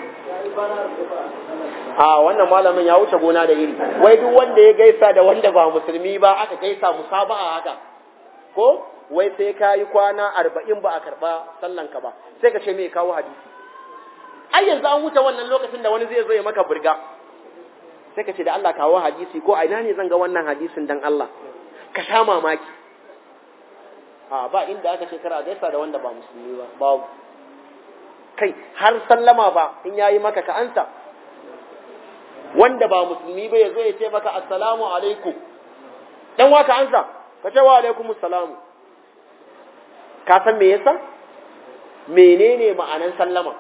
Speaker 1: a wannan malamin ya wuce gona da iri wai duk wanda ya gaisa da wanda ba musulmi ba aka gaisa musaba'a haka ko wai sai ka yi kwana arba'in ba a karɓa sallanka ba sai ka ce me kawo hadisi ai yanzu an wuce wannan lokacin da wani zai zo ya maka burga sai ka ce da Allah kawo hadisi ko a ina ne zan ga wannan hadisin dan Allah ka sha mamaki a ba inda aka ce kara gaisa da wanda ba musulmi ba babu kai har sallama ba in yayi maka ka ansa wanda ba musulmi ba yazo ya ce maka assalamu alaikum dan wa ka ansa ka ce wa alaikum assalamu ka san me yasa menene ma'anan sallama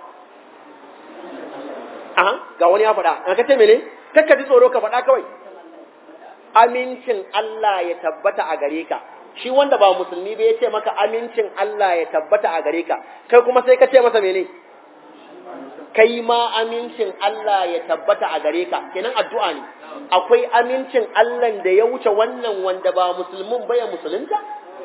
Speaker 1: aha ga wani ya faɗa ka ce mene kakka ji tsoro ka faɗa kawai amincin Allah ya tabbata a gare ka shi wanda ba musulmi ba ya ce maka amincin Allah ya tabbata a gare ka kai kuma sai ka ce masa mene kai ma amincin Allah ya tabbata a gare ka kenan addu'a ne akwai amincin Allah da ya wuce wannan wanda ba musulmin ba ya musulunta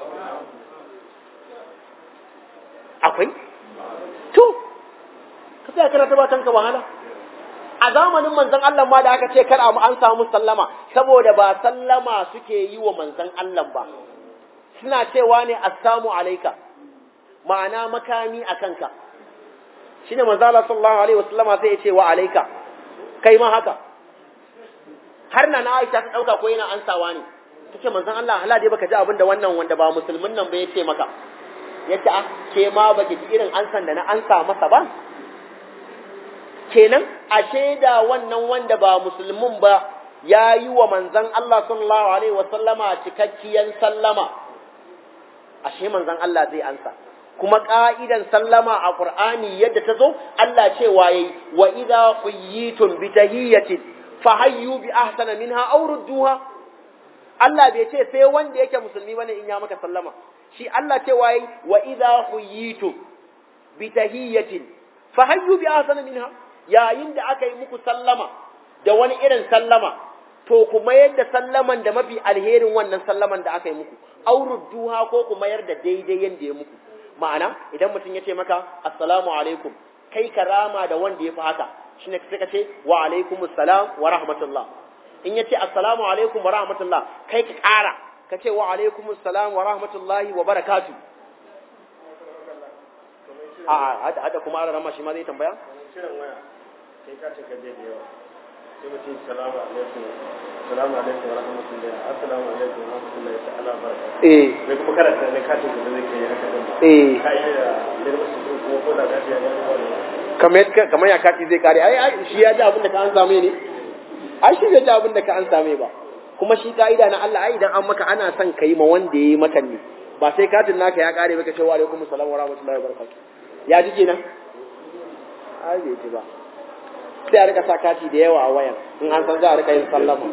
Speaker 1: akwai to ka sai kana ba kanka wahala a zamanin manzon Allah ma da aka ce kar a an samu sallama saboda ba sallama suke yi wa manzon Allah ba suna cewa ne assalamu alaika ma'ana makami a kanka shine manzo Allah sallallahu alaihi wasallama sai ya ce wa alaika kai ma haka har na na Aisha ta dauka ko yana ansawa ne tace manzon Allah hala dai baka ji abin da wannan wanda ba musulmin nan ba ya ce maka yace ah ke ma baki ji irin ansan da na ansa masa ba kenan ashe da wannan wanda ba musulmin ba ya yi wa manzon Allah sallallahu alaihi wasallama cikakkiyan sallama ashe manzon Allah zai ansa kuma ka'idan sallama a Qur'ani yadda ta zo Allah cewa yayi wa idza quyitum bi tahiyyatin fahayyu bi ahsana minha aw rudduha Allah bai ce sai wanda yake musulmi bane in ya maka sallama shi Allah cewa yayi wa idza quyitum bi tahiyyatin fahayyu bi ahsana minha yayin da aka yi muku sallama da wani irin sallama to ku mayar da sallaman da mafi alherin wannan sallaman da aka yi muku aurudduha ko ku mayar da daidai yanda ya muku ma'ana idan mutum ya ce maka assalamu alaikum kai ka rama da wanda ya fi haka shine sai ka ce wa alaikum assalam wa rahmatullah in ya ce assalamu alaikum wa rahmatullah kai ka ƙara ka ce wa alaikum assalam wa rahmatullahi wa barakatu a hada hada kuma ana rama shi ma zai tambaya
Speaker 2: shirin waya sai ka ce gaje da yawa sai mutum salamu alaikum salamu alaikum wa rahmatullahi assalamu alaikum wa rahmatullahi ta'ala wa barakatuh
Speaker 1: eh
Speaker 2: sai kuma karanta ne katin da zai kai haka din ba
Speaker 1: eh
Speaker 2: ka yi da da musu ko ko da kashi ya gani wani
Speaker 1: kamar kamar ya kati zai kare ai ai shi ya ji abin da ka an same ne ai shi bai ji abin da ka an same ba kuma shi ka'ida na Allah ai idan an maka ana son kai ma wanda yayi maka ne ba sai katin naka ya kare baka ce wa alaikum assalam wa rahmatullahi wa barakatuh ya ji kenan ai bai ji ba sai a rika sa kati da yawa a wayan in an san za a rika yin sallama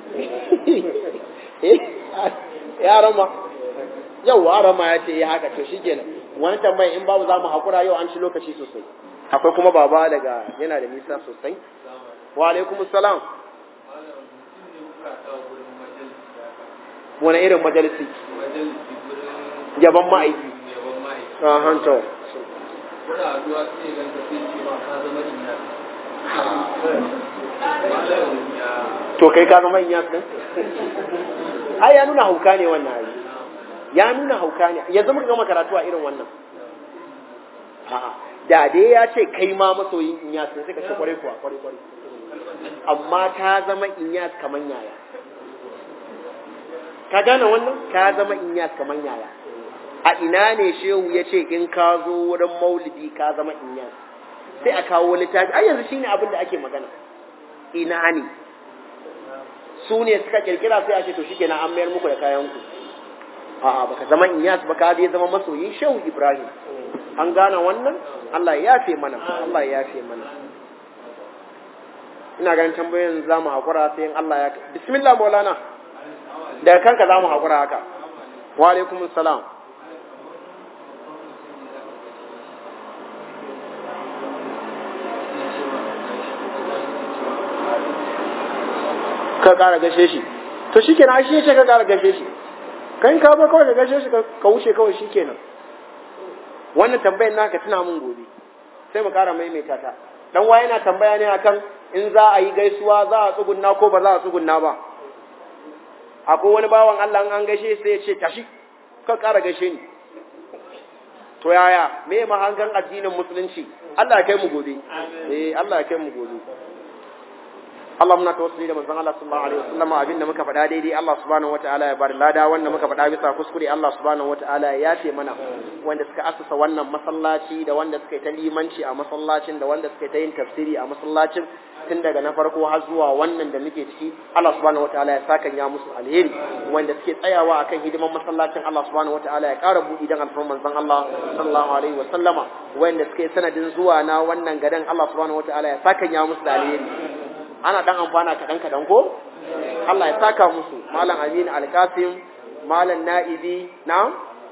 Speaker 1: eh yaran ma yau yaran ma ya ce ya haka to shikenan wani tambayi in babu za mu haƙura yau an ci lokaci sosai akwai kuma baba daga yana da nisa sosai wa alaikum salam wani irin majalisi yaban ma'aiki a hanto to kai ka zama inyas din ai ya nuna hauka ne wannan ai ya nuna hauka ne yanzu muka gama karatu a irin wannan a'a da dai ya ce kai ma masoyin inyas ne sai ka ce kwarai kuwa kwarai kwarai amma ta zama inyas kaman yaya ka gane wannan ka zama inyas kaman yaya a ina ne shehu ya ce in ka zo wurin maulidi ka zama inyas sai a kawo littafi ai yanzu shine abin da ake magana ina ne su ne suka kirkira sai a ce to shikenan an mayar muku da kayan ku a'a baka zama inyas baka dai zama masoyin shehu ibrahim an gane wannan Allah ya yafe mana Allah ya yafe mana ina ganin tambayoyin za mu haƙura sai in Allah ya bismillah maulana daga kanka za mu haƙura haka wa alaikum salam ka ƙara gashe shi to shi kenan shi ce ka ƙara gashe shi kan ka ba kawai ka gashe shi ka wuce kawai shi kenan wannan tambayar naka tuna mun gobe sai mu ƙara maimaita ta dan wa yana tambaya ne akan in za a yi gaisuwa za a tsugunna ko ba za a tsugunna ba akwai wani bawan Allah an gaishe sai ya ce tashi ka ƙara gaishe ni to yaya me mahangan addinin musulunci Allah ya kai mu gobe eh Allah ya kai mu gobe Allah muna tawassuli da manzon Allah sallallahu alaihi wasallam abin da muka faɗa daidai Allah subhanahu wataala ya bari lada wanda muka faɗa bisa kuskure Allah subhanahu wataala ya yafe mana wanda suka asasa wannan masallaci da wanda suka yi ta limanci a masallacin da wanda suka yi ta yin tafsiri a masallacin tun daga na farko har zuwa wannan da muke ciki Allah subhanahu wataala ya saka ya musu alheri wanda suke tsayawa akan hidiman masallacin Allah subhanahu wataala ya ƙara buɗi dan alfarman manzon Allah sallallahu alaihi wasallama wanda suke sanadin zuwa na wannan gadan Allah subhanahu wataala ya saka ya musu da alheri ana dan amfana kaɗan kaɗan ko Allah ya saka musu malam Aminu Alkasim malam Na'ibi na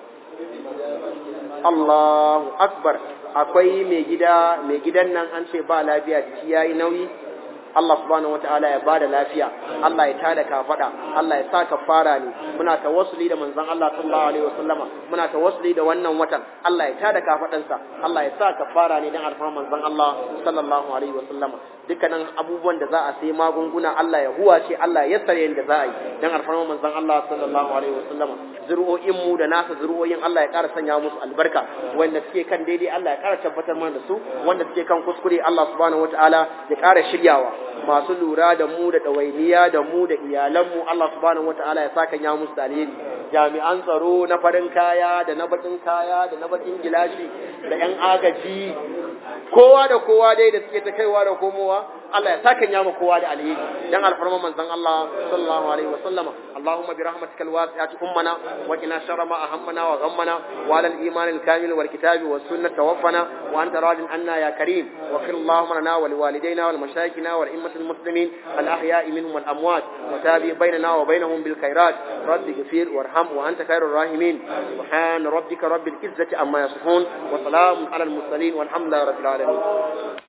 Speaker 1: Allahu akbar akwai mai gida mai gidan nan an ce ba lafiya jiki yayi nauyi Allah subhanahu wataala ya bada lafiya Allah ya tada kafada Allah ya sa kafara ne muna tawassuli da manzon Allah sallallahu alaihi wasallama muna tawassuli da wannan watan Allah ya tada kafadansa Allah ya sa kafara ne dan alfarman manzon Allah sallallahu alaihi wasallama dukkanin abubuwan da za a sai magunguna Allah ya huwace Allah ya sare yadda za a yi dan alfarman manzon Allah sallallahu alaihi wasallama zuri'o'in mu da nasa zuri'o'in Allah ya ƙara sanya musu albarka wanda suke kan daidai Allah ya ƙara tabbatar mana da su wanda suke kan kuskure Allah subhanahu wataala ya ƙara shiryawa masu lura da mu da ɗawainiya da mu da iyalanmu Allah subhanahu wataala ya saka ya musu alheri jami'an tsaro na farin kaya da na bakin kaya da na bakin gilashi da yan agaji kowa da kowa dai da suke ta kaiwa da komowa Allah ya saka ya kowa da alheri dan alfarma manzon Allah sallallahu alaihi wasallama Allahumma bi rahmatika alwasi'ati ummana wa qina sharra ma ahammana wa ghammana wa ala al-iman al-kamil wal kitabi was sunnah tawaffana wa anta radin anna ya karim wa qil Allahumma lana wa liwalidayna wal mashayikhina wal immat المسلمين الأحياء منهم والأموات وتابع بيننا وبينهم بالخيرات رب اغفر وارحم وأنت خير الراحمين سبحان ربك رب العزة عما يصفون وسلام على المرسلين والحمد لله رب العالمين